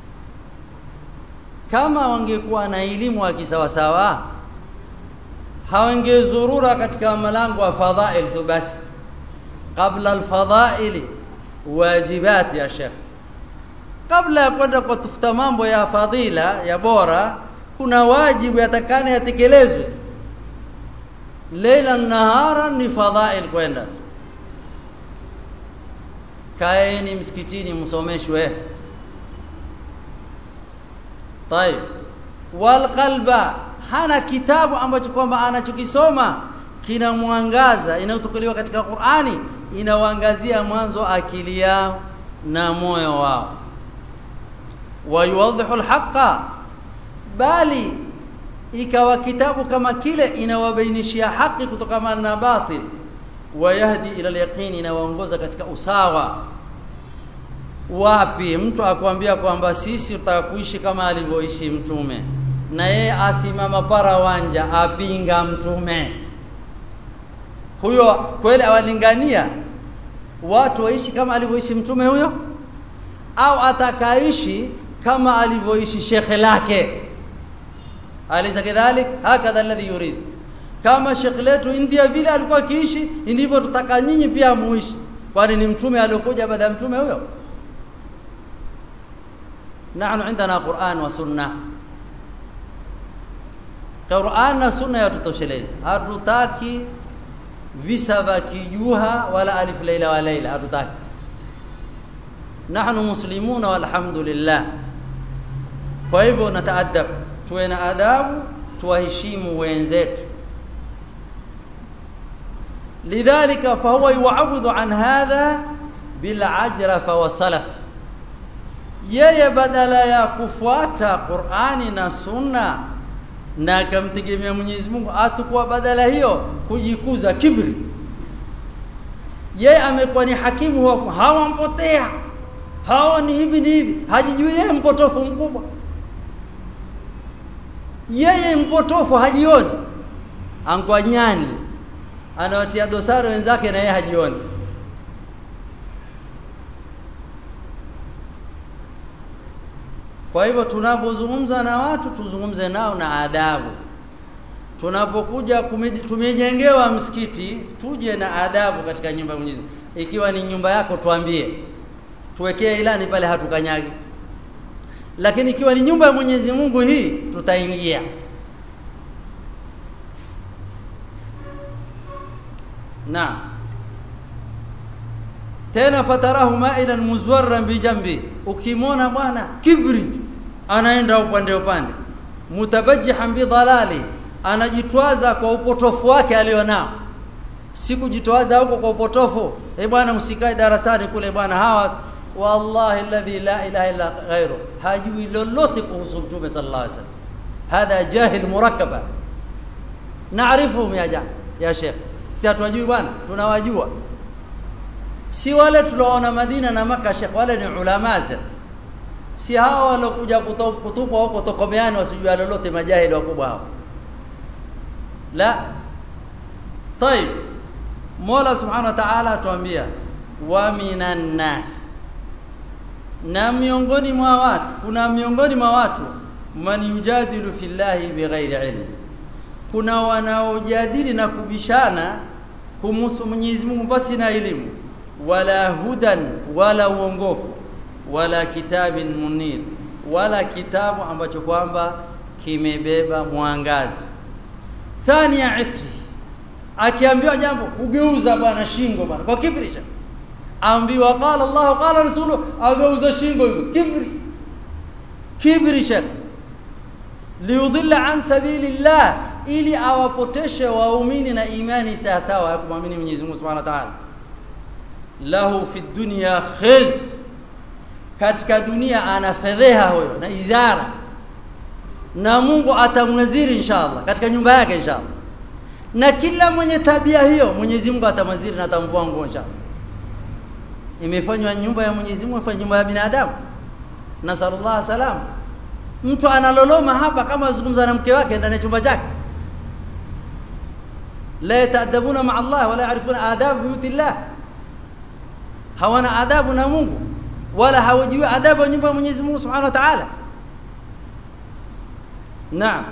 kama wangekuwa na elimu wa kisawasawa hawangezurura katika malango ya fadhail tu basi kabla alfadhaili wajibat ya shekh kabla ya kwenda kutafuta mambo ya fadhila ya bora kuna wajibu yatakana yatekelezwe leila nahara ni fadhail kwenda tu kaeni msikitini msomeshwe طيب والقلب hana kitabu ambacho kwamba anachokisoma kina mwangaza inayotokelewa katika Qur'ani inawaangazia mwanzo akili yao na moyo wao wayuwadhihu alhaqa bali ikawa kitabu kama kile inawabainishia haki kutokana na batil wayahdi ila alyaqini inawaongoza katika usawa wapi mtu akwambia kwamba sisi tutaka kuishi kama alivyoishi mtume na yeye asimama para wanja apinga mtume huyo kweli awalingania watu waishi kama alivyoishi mtume huyo au atakaishi kama alivyoishi shekhe lake alisa kadhalik hakadha alladhi yurid kama shekhe letu India vile alikuwa akiishi ndivyo tutaka nyinyi pia muishi kwani ni mtume aliyokuja baada ya mtume huyo nahnu indana Qur'an wa sunnah Qur'an na sunna yatutosheleza hatutaki visa vya kijuha wala alif laila wa laila hatutaki nahnu muslimuna walhamdulillah kwa hivyo nataadab tuwe na adabu tuwaheshimu wenzetu lidhalika fahuwa yu'awidhu an hadha bil ajrafa wa salaf yeye badala ya kufuata Qur'ani na sunna na akamtegemea Mwenyezi Mungu atakuwa badala hiyo kujikuza kibri yeye amekuwa ni hakimu wa hawampotea hawa ni hivi ni hivi hajijui yeye mpotofu mkubwa yeye mpotofu hajioni angwa nyani anawatia dosari wenzake na yeye hajioni Kwa hivyo tunapozungumza na watu tuzungumze nao na adabu. Tunapokuja tumejengewa msikiti, tuje na adabu katika nyumba ya Mwenyezi Mungu. Ikiwa ni nyumba yako tuambie. Tuwekee ilani pale hatukanyagi. Lakini ikiwa ni nyumba ya Mwenyezi Mungu hii tutaingia. Naam. Tena fatarahu ma'ilan muzwarran bijambi. Ukimwona bwana kibri anaenda upande upande mutabajjihan bidhalali anajitwaza kwa upotofu wake alionao si kujitwaza huko kwa upotofu eh bwana msikae darasani kule bwana hawa wallahi alladhi la ilaha illa ghairu hajui lolote kuhusu mtume sallallahu alaihi wasallam hadha jahil murakkaba naarifuhum ya ja ya sheikh si hatujui bwana tunawajua si wale tunaona Madina na Maka sheikh wale ni ulama si hao walokuja kutupwa huko tokomeani wasijua lolote majahili wakubwa hao la طيب Mola Subhanahu wa Ta'ala atuambia wa minan nas na miongoni mwa watu kuna miongoni mwa watu man yujadilu fillahi bighairi ilm kuna wanaojadili na kubishana kumhusu Mwenyezi Mungu basi na elimu wala hudan wala uongofu wala kitabin munir wala kitabu ambacho kwamba kimebeba mwangazi thania iti akiambiwa jambo kugeuza bwana shingo bwana kwa kibri cha ambiwa qala Allah qala rasulu ageuza shingo hivyo kibri kibri shek liudhilla an sabilillah ili awapoteshe waumini na imani sawa sawa ya kumwamini Mwenyezi Mungu Subhanahu wa Ta'ala lahu fi dunya khiz katika dunia ana fedheha huyo na izara na Mungu atamwaziri inshallah katika nyumba yake inshallah na kila mwenye tabia hiyo Mwenyezi Mungu atamwaziri na atamvua nguo inshallah imefanywa nyumba ya Mwenyezi Mungu ifanywa nyumba ya binadamu na sallallahu salam mtu analoloma hapa kama azungumza na mke wake ndani ya chumba chake la yataadabuna ma Allah wala yarifuna adab buyutillah hawana adabu na Mungu wala hawajui adabu ya nyumba ya Mwenyezi Mungu Subhanahu wa Ta'ala naam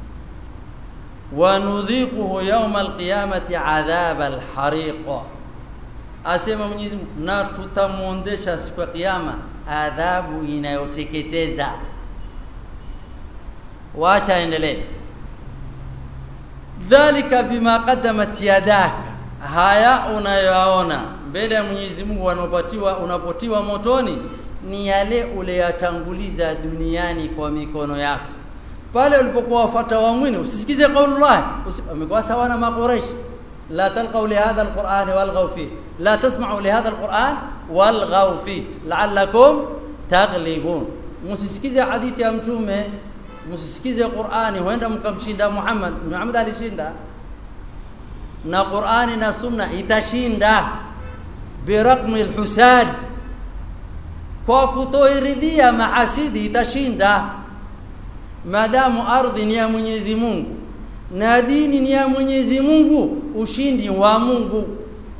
wanudhiquhu yawm alqiyamati adhab alhariq asema Mwenyezi Mungu na tutamuondesha siku ya kiyama adhabu inayoteketeza wacha endelee dhalika bima qaddamat yadaka haya unayoona mbele ya Mwenyezi Mungu wanapatiwa unapotiwa motoni ni yale uliyatanguliza duniani kwa mikono yako pale ulipokuwa wafuata waumini usisikize kaulullah umekuwa sawa na maqureish la talqaw li hadha alquran walghaw fi la tasma'u li hadha alquran walghaw fi la'allakum taghlibun msisikize hadithi ya mtume msisikize Qur'ani huenda mkamshinda Muhammad Muhammad alishinda na Qur'ani na Sunna itashinda biraqmi alhusad kwa kutoiridhia mahasidi itashinda maadamu ardhi ni ya Mwenyezi Mungu na dini ni ya Mwenyezi Mungu ushindi wa Mungu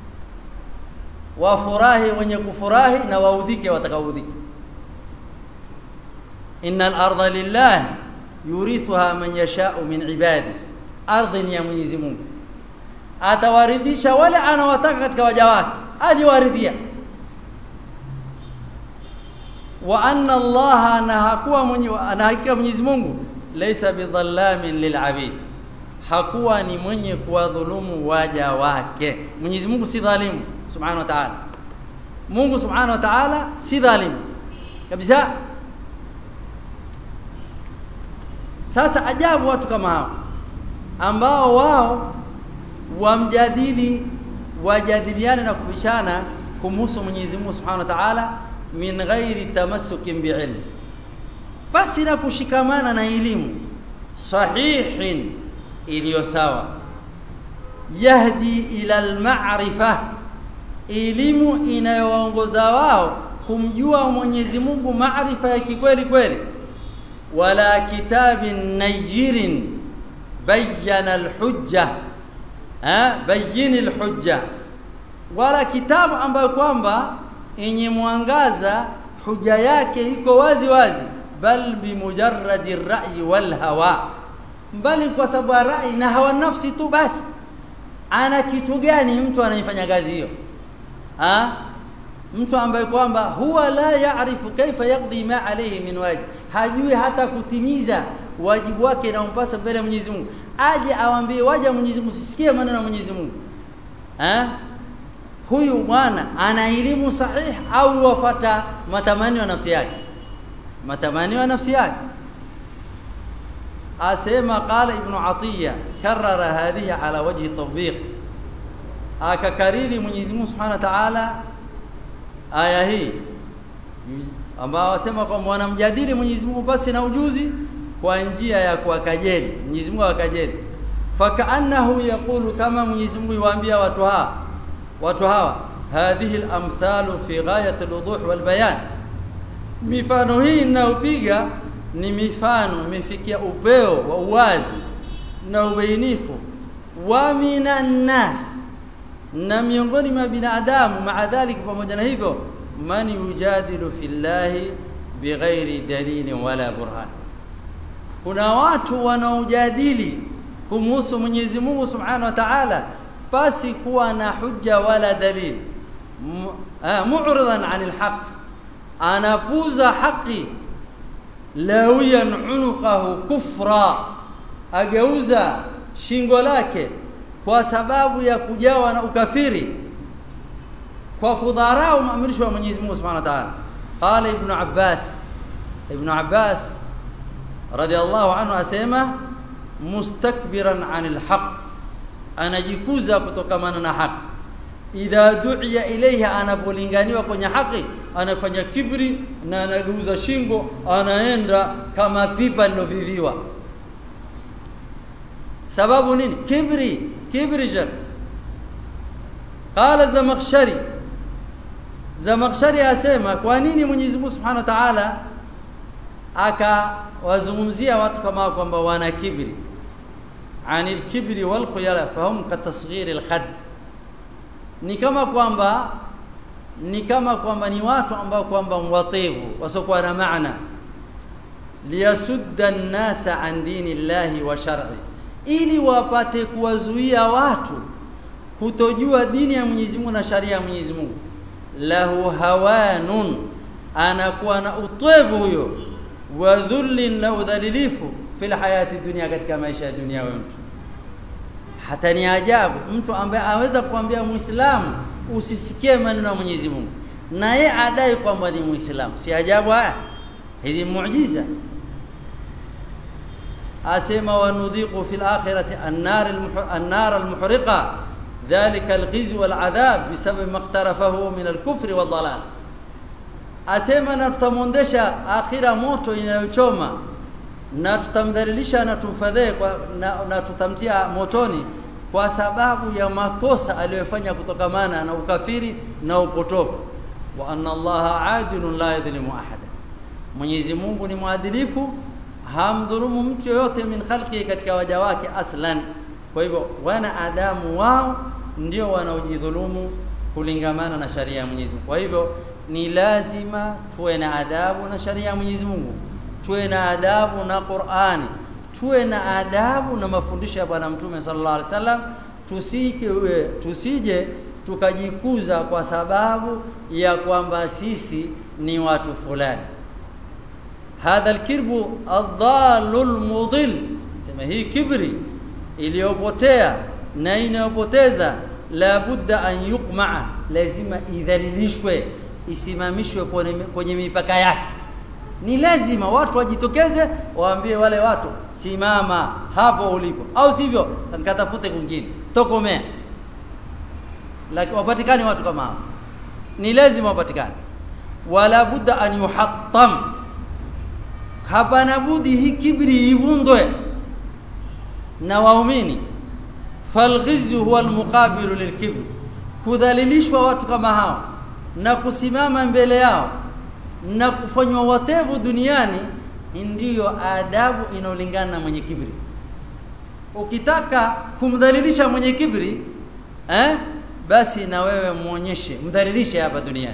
wafurahi wenye kufurahi na waudhike watakaoudhike innal arda lillah yurithuha man yasha'u min ibadi ardhi ni ya Mwenyezi Mungu atawaridhisha wale anawataka katika waja wake aliwaridhia wa anna Allah na hakuwa mwenye na hakika Mwenyezi Mungu laysa bidhallamin lilabid hakuwa ni mwenye kuwadhulumu waja wake Mwenyezi Mungu si dhalimu subhanahu wa ta'ala Mungu subhanahu wa ta'ala si dhalimu kabisa sasa ajabu watu kama hao ambao wao wamjadili wajadiliane na kubishana kumhusu Mwenyezi Mungu Subhanahu wa Ta'ala min ghairi tamassukin bi'ilm basi na kushikamana na elimu sahihin iliyo sawa yahdi ila al-ma'rifa elimu inayowaongoza wao kumjua Mwenyezi Mungu maarifa ya kikweli kweli wala kitabin najirin bayyana al-hujja ha bayyin al-hujja wala kitabu ambayo kwamba yenye mwangaza huja yake iko wazi wazi bal bimujarradi ar-ra'yi wal hawa bali kwa sababu rai na hawa nafsi tu basi ana kitu gani mtu anayefanya kazi hiyo ha mtu ambaye kwamba huwa la yaarifu kaifa yaqdi ma alayhi min wajib hajui hata kutimiza wajibu wake na umpasa mbele ya Mwenyezi Mungu aje awambie waja Mwenyezi Mungu sisikie maneno ya Mwenyezi Mungu eh huyu bwana ana elimu sahihi au wafata matamanio ya nafsi yake matamanio ya nafsi yake asema qala ibn atiya karara hadhihi ala wajhi tawbiq akakariri Mwenyezi Mungu Subhanahu wa Ta'ala aya hii ambao wasema kwamba wanamjadili Mwenyezi Mungu basi na ujuzi kwa njia ya kuwakajeli Mwenyezi Mungu akajeli fakaannahu yaqulu kama Mwenyezi Mungu yuambia watu hawa watu hawa hadhihi al-amthalu fi ghayati al-wuduh wal bayan mifano hii ninayopiga ni mifano imefikia upeo wa uwazi na ubainifu wa minan nas na miongoni mwa binadamu maadhalika pamoja na hivyo man yujadilu fillahi bighairi dalilin wala burhan kuna watu wanaojadili kumhusu Mwenyezi Mungu Subhanahu wa Ta'ala basi kuwa na hujja wala dalil mu'ridan 'anil haqq anapuza haki lawiyan unuqahu kufra ageuza shingo lake kwa sababu ya kujawa na ukafiri kwa kudharau maamrisho ya Mwenyezi Mungu Subhanahu wa Ta'ala qala ibn Abbas ibn Abbas radhiallahu anhu asema mustakbiran anil haq anajikuza kutokamana na haki idha du'iya ilayha anapolinganiwa kwenye haki anafanya kibri na anageuza shingo anaenda kama pipa liloviviwa sababu nini kibri kibri jad qala zamakhshari zamakhshari asema kwa nini Mwenyezi Mungu Subhanahu wa Ta'ala akawazungumzia watu kama kwamba wana kibri anil kibri wal khuyala fahum katasghir al khad ni kama kwamba ni kama kwamba ni watu ambao kwamba mwativu wasiokuwa na maana liyasudda an-nasa an dinillahi wa shar'i ili wapate kuwazuia watu kutojua dini ya Mwenyezi Mungu na sharia ya Mwenyezi Mungu lahu hawanun anakuwa na utwevu huyo wa dhullin na udhalilifu fil hayati dunia katika maisha ya dunia wewe mtu hata ni ajabu mtu ambaye aweza kuambia muislamu usisikie maneno ya Mwenyezi Mungu na yeye adai kwamba ni muislamu si ajabu haya hizi muujiza asema wanudhiqu fil akhirati an-nar an-nar al-muhriqa dhalika al-khizy wal-adhab bisabab maqtarafahu min al-kufri wad-dhalal asema na tutamwondesha akhira moto inayochoma na tutamdhalilisha na tumfadhee na, na tutamtia motoni kwa sababu ya makosa aliyofanya kutokamana na ukafiri na upotofu wa anna allaha adilun la yadhlimu ahada Mwenyezi Mungu ni mwadilifu hamdhulumu mtu yoyote min khalqi katika waja wake aslan kwa hivyo wana adamu wao ndio wanaojidhulumu kulingamana na sharia ya Mwenyezi Mungu kwa hivyo ni lazima tuwe na adabu na sharia ya Mwenyezi Mungu tuwe na adabu na Qur'ani tuwe na adabu na mafundisho ya bwana mtume sallallahu alaihi wasallam tusike tusije tukajikuza kwa sababu ya kwamba sisi ni watu fulani hadha alkirbu adhalul mudil sema hii kibri iliyopotea na inayopoteza la budda an yuqma lazima idhalilishwe isimamishwe kwenye mipaka yake ni lazima watu wajitokeze waambie wale watu simama hapo ulipo au sivyo nikatafute kwingine tokomea lakini wapatikane watu kama hao ni lazima wapatikane wala budda an yuhattam hapana budi hii kibri ivundwe na waumini falghizyu huwa almuqabilu lilkibri kudhalilishwa watu kama hao na kusimama mbele yao na kufanywa watevu duniani ndiyo adabu inaolingana na mwenye kibri ukitaka kumdhalilisha mwenye kibri eh basi na wewe muonyeshe mdhalilishe hapa duniani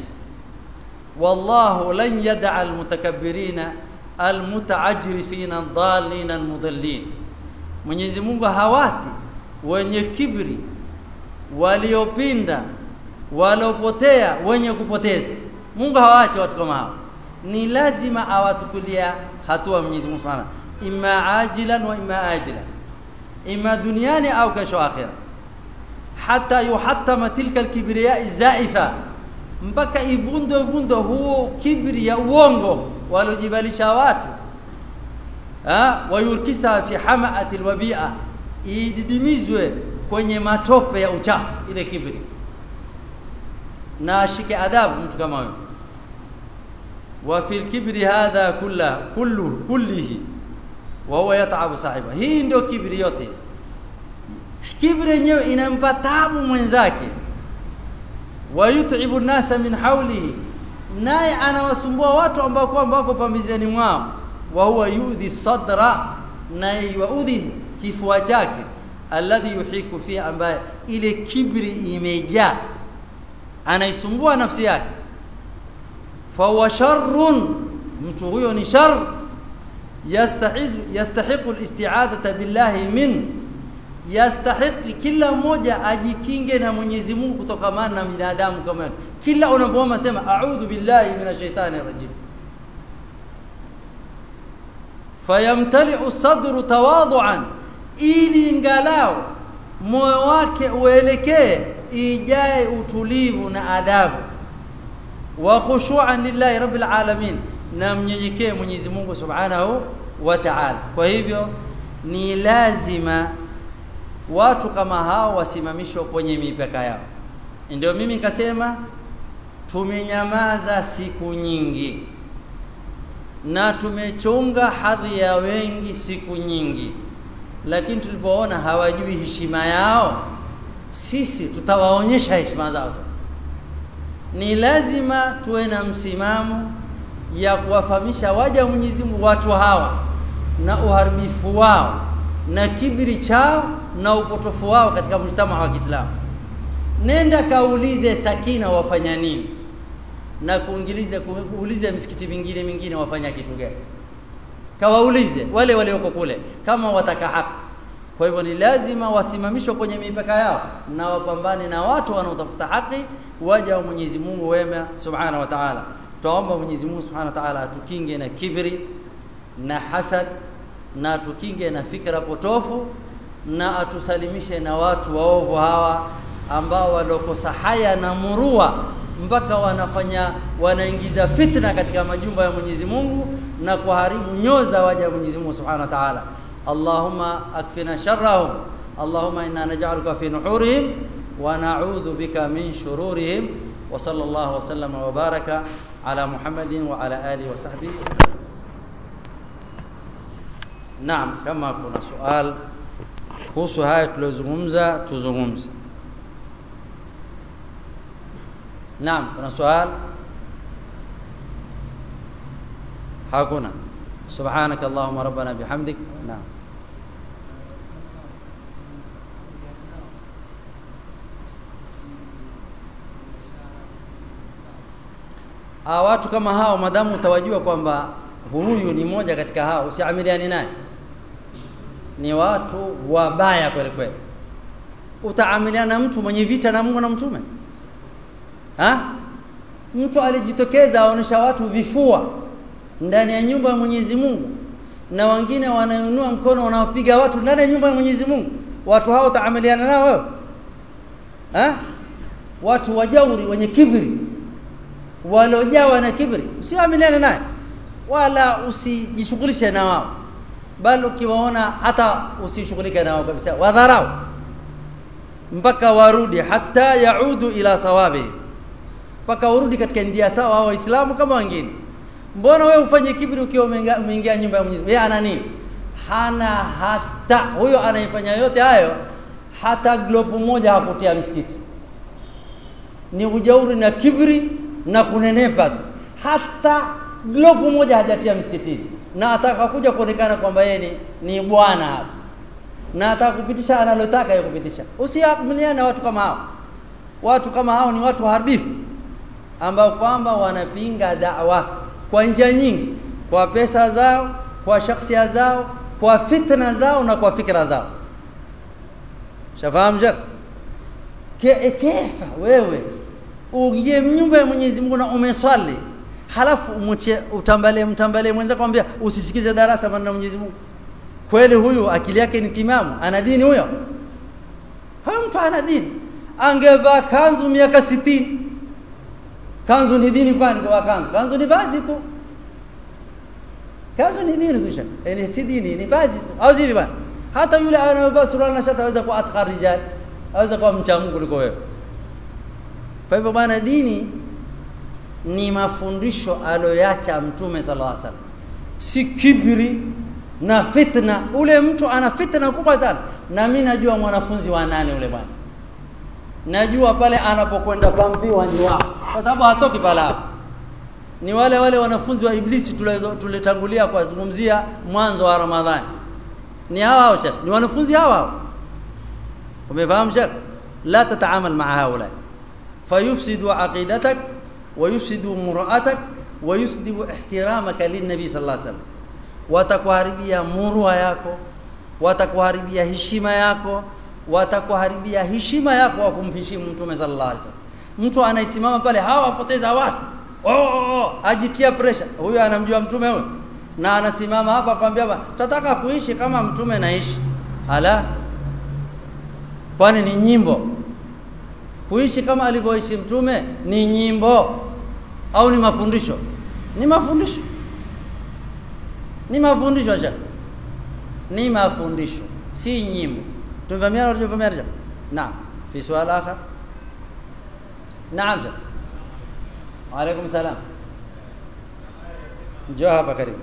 wallahu lan yad'a almutakabbirina almutaajrifina dhalina almudallin Mwenyezi Mungu hawati wenye kibri waliopinda waliopotea wenye kupoteza Mungu hawaachi watu kama hao ni lazima awatukulia hatua Mwenyezi Mungu Subhanahu imma ajilan wa imma ajilan imma duniani au kesho akhira hata yuhattama tilka alkibriya zaifa mpaka ivundo vundo huo kibri ya uongo walojibalisha watu ha wayurkisa fi hamaati alwabia ididimizwe kwenye matope ya uchafu ile kibri na ashike adabu mtu kama huyo wa fil kibri hadha kulla kullu kullihi wa huwa yat'abu sahiba hii ndio kibri yote kibri yenyewe inampa taabu mwenzake wa yut'ibu nasa min hawlihi naye anawasumbua watu ambao kwamba wako pambizeni mwao wa huwa yudhi sadra na yuudhi kifua chake alladhi yuhiku fi ambaye ile kibri imejaa anaisumbua nafsi yake fa huwa sharrun mtu huyo ni shar yastahizu yastahiqu alisti'adata billahi min yastahiqi kila mmoja ajikinge na Mwenyezi Mungu kutokamana na binadamu kama kila unapoomba sema a'udhu billahi minash shaitani rajim fayamtali'u sadru tawadu'an ili ingalao moyo wake uelekee ijae utulivu na adabu wa khushu'an lillahi rabbil alamin na mnyenyekee Mwenyezi Mungu Subhanahu wa ta'ala kwa hivyo ni lazima watu kama hao wasimamishwe kwenye mipaka yao ndio mimi nikasema tumenyamaza siku nyingi na tumechunga hadhi ya wengi siku nyingi lakini tulipoona hawajui heshima yao sisi tutawaonyesha heshima zao sasa ni lazima tuwe na msimamo ya kuwafahamisha waja wa Mwenyezi Mungu watu hawa na uharibifu wao na kibiri chao na upotofu wao katika mjtama wa Kiislamu nenda kaulize sakina wafanya nini na kuingilize kuulize misikiti mingine mingine wafanya kitu gani kawaulize wale walioko kule kama wataka haki kwa hivyo ni lazima wasimamishwe kwenye mipaka yao na wapambane na watu wanaotafuta haki waja wa Mwenyezi Mungu wema subhana wa ta'ala tuomba Mwenyezi Mungu subhana wa ta'ala atukinge na kibri na hasad na atukinge na fikra potofu na atusalimishe na watu waovu hawa ambao walokosa haya na murua mpaka wanafanya wanaingiza fitna katika majumba ya Mwenyezi Mungu na kuharibu nyoza waja wa Mwenyezi Mungu Subhanahu wa Ta'ala Allahumma akfina sharrahum Allahumma inna naj'aluka fi nuhurihim wa na'udhu bika min shururihim wa sallallahu wa sallama wa baraka ala Muhammadin wa ala alihi wa sahbihi Naam kama kuna swali kuhusu haya tuliyozungumza tuzungumze Naam, kuna swali? Hakuna. Subhanak Allahumma rabbana bihamdik. Naam. Ah, watu kama hao madamu utawajua kwamba huyu ni mmoja katika hao usiamiliani naye. Ni watu wabaya kweli kweli. Utaamiliana na mtu mwenye vita na Mungu na mtume? ha? mtu alijitokeza aonesha watu vifua ndani ya nyumba ya Mwenyezi Mungu na wengine wanainua mkono wanaopiga watu ndani ya nyumba ya Mwenyezi Mungu watu hao utaamiliana nao wewe ha? watu wajauri wenye kibri waliojawa na kibri usiamiliane naye wala usijishughulishe na wao bali ukiwaona hata usishughulike nao kabisa wadharau mpaka warudi hata yaudu ila sawabi mpaka urudi katika ndia sawa au waislamu kama wengine mbona wewe ufanye kibri ukiwa umeingia nyumba ya Mwenyezi Mungu yeye ana nini hana hata huyo anaifanya yote hayo hata glopu moja hakutia msikiti ni ujauri na kibri na kunenepa tu hata glopu moja hajatia msikitini na ataka kuja kuonekana kwamba yeye ni, ni bwana hapa na atakupitisha analotaka yeye kupitisha usiamiliane na watu kama hao watu kama hao ni watu haribifu ambao kwamba wanapinga da'wa kwa njia nyingi kwa pesa zao kwa shakhsia zao kwa fitna zao na kwa fikra zao shafahamu je ke kefa wewe uingie nyumba ya Mwenyezi Mungu na umeswali halafu mche utambalie mtambalie mwenza kwambia usisikize darasa maneno Mwenyezi Mungu kweli huyu akili yake ni timamu ana dini huyo huyo mtu ana dini angevaa kanzu miaka sitini kanzu ni dini kwani kwa kanzu kanzu ni vazi tu kanzu ni dini tu shaka yani si dini ni vazi tu au zivi bana hata yule anayevaa suruali na shati aweza kuwa atkar rijal aweza kuwa mcha Mungu kuliko wewe kwa hivyo bana dini ni mafundisho aloyacha mtume sallallahu alaihi wasallam si kibri na fitna ule mtu ana fitna kubwa sana na mimi najua mwanafunzi wa nane ule bwana najua pale anapokwenda pambiwa ni wao kwa sababu hatoki pale hapo ni wale wale wanafunzi wa iblisi tulitangulia kuwazungumzia mwanzo wa ramadhani ni hawa hao shekh ni wanafunzi hawa hao umefahamu shekh la tataamal maa haula fayufsidu aqidatak ويفسد مرأتك ويسدب احترامك للنبي صلى الله عليه وسلم watakuharibia murwa yako watakuharibia heshima yako watakuharibia heshima yako wa kumheshimu mtume sallallahu alaihi wasallam mtu anaisimama pale hawapoteza watu oh, oh, oh. ajitia pressure huyo anamjua mtume huyo na anasimama hapa akwambia tutataka kuishi kama mtume naishi ala kwani ni nyimbo kuishi kama alivyoishi mtume ni nyimbo au ni mafundisho ni mafundisho ni mafundisho shekh ni mafundisho si nyimbo tumevamiana tujavamiana shekh naam fi sual akhar naam shekh وعليكم السلام njoo hapa karibu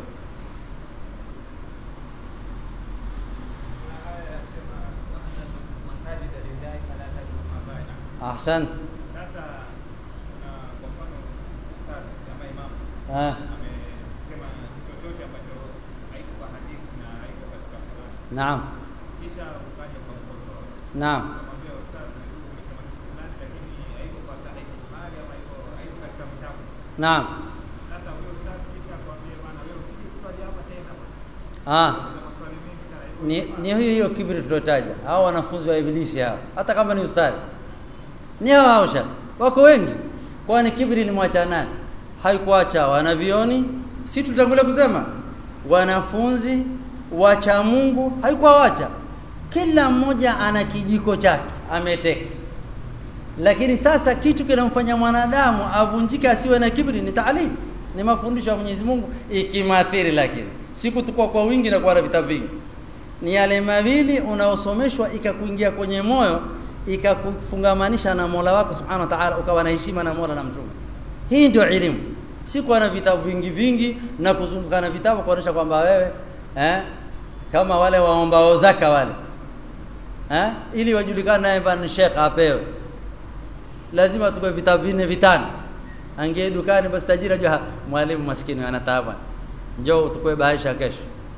ahsan Sasa kuna kwa mfano ustadhi ama imamu ah amesema chochote ambacho haiko kwa hadithi na haiko katika Qur'an, naam kisha ukaja kwa mkosoa naam ukamwambia ustadhi, umesema kitu fulani lakini haiko kwa sahihi Bukhari ama haiko haiko katika vitabu. naam Sasa huyo ustadhi kisha akwambia bwana, wewe usije kuswali hapa tena bwana, ah kuna maswali mengi sana hivyo. ni ni hiyo hiyo kibri tulotaja hao wanafunzi wa ibilisi hao hata kama ni ustadhi ni hao hao shekh wako wengi kwani kibri limwacha nani haikuacha wanavioni si tutangulia kusema wanafunzi wacha Mungu haikuwawacha kila mmoja ana kijiko chake ameteka lakini sasa kitu kinamfanya mwanadamu avunjike asiwe na kibri ni taalimu ni mafundisho ya Mwenyezi Mungu ikimathiri lakini siku tukua kwa wingi na kuwa na vitabu vingi ni yale mawili unaosomeshwa ikakuingia kwenye moyo ikakufungamanisha na Mola wako Subhanahu wa Ta'ala ukawa na heshima na Mola na mtume hii ndio elimu si kuwa na vitabu vingi vingi na kuzunguka na vitabu kuonesha kwamba wewe eh, kama wale waombao zaka wale eh, ili wajulikane naye bana Sheikh apewe lazima tukue vitabu vinne vitano angie dukani basi tajiri ajua mwalimu maskini ana taabu njoo tukue baisha kesho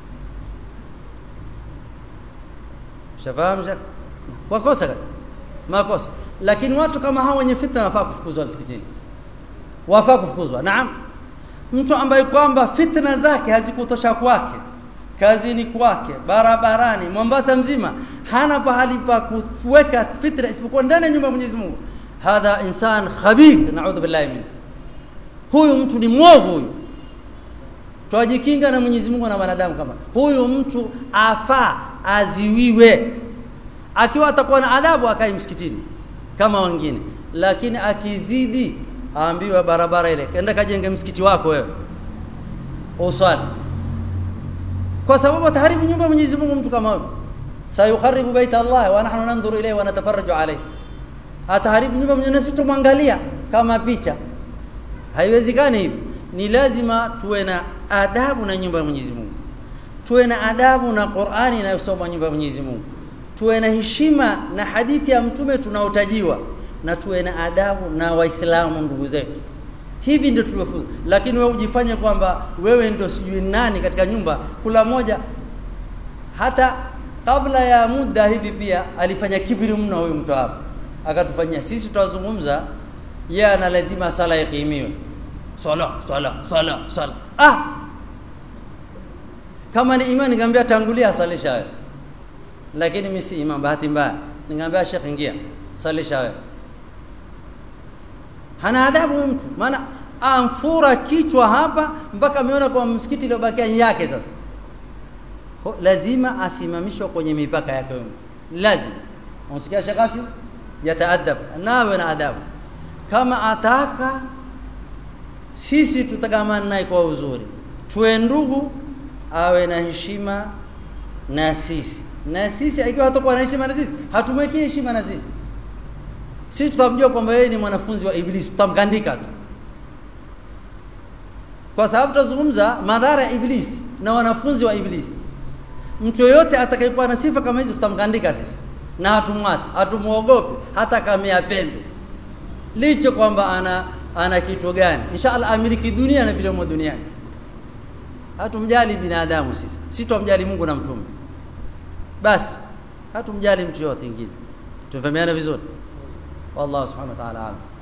shafahamu Sheikh kwa kosa kazi makosa lakini watu kama hao wenye fitna wafaa kufukuzwa msikitini wafaa kufukuzwa naam mtu ambaye kwamba fitna zake hazikutosha kwake kazini kwake barabarani Mombasa mzima hana pahali pa kuweka fitna isipokuwa ndani ya nyumba ya Mwenyezi Mungu hadha insan khabith naudhu billahi min huyu mtu ni mwovu huyu twajikinga na Mwenyezi Mungu na wanadamu kama huyu mtu afaa aziwiwe akiwa atakuwa na adabu akai msikitini kama wengine lakini akizidi aambiwa barabara ile kenda kajenge msikiti wako wewe usali kwa sababu ataharibu nyumba ya Mwenyezi Mungu mtu kama huyo sayukharibu baita Allah wa nahnu nandhuru ilayhi wa natafarraju alayhi ataharibu nyumba ya Mwenyezi Mungu tumwangalia kama picha haiwezekani hivi ni lazima tuwe na adabu na nyumba ya Mwenyezi Mungu tuwe na adabu na Qur'ani inayosoma nyumba ya Mwenyezi Mungu tuwe na heshima na hadithi ya mtume tunaotajiwa na tuwe na adabu na waislamu ndugu zetu hivi ndio tuliofunza lakini wewe ujifanye kwamba wewe ndio sijui nani katika nyumba kula moja hata kabla ya muda hivi pia alifanya kibiri mno huyu mtu hapa akatufanyia sisi tutazungumza yeye ana lazima sala ikimiwe sala sala sala sala ah kama ni imani nikamwambia tangulia salisha wewe lakini mimi si imam bahati mbaya ningamwambia Sheikh ingia salisha wewe hana adabu huyu mtu maana amfura kichwa hapa mpaka ameona kwa msikiti iliyobakia yake sasa Ho, lazima asimamishwe kwenye mipaka yake huyu mtu lazima unasikia Sheikh Asim yataadab nawe na adabu kama ataka sisi tutakamana naye kwa uzuri tuwe ndugu awe na heshima na sisi na sisi ikiwa hatakuwa na heshima na sisi hatumwekii heshima na sisi sisi tutamjua kwamba yeye ni mwanafunzi wa ibilisi tutamkandika tu kwa sababu tutazungumza madhara ya ibilisi na wanafunzi wa ibilisi mtu yoyote atakayekuwa na sifa kama hizi tutamkandika sisi na hatumwati hatumuogopi hata kamea pembe licho kwamba ana ana kitu gani inshallah amiliki dunia na viliomo duniani hatumjali binadamu sisi si tumjali Mungu na mtume basi hatumjali mtu yote mwingine tumefahamiana vizuri wallahu subhanahu wa ta'ala alam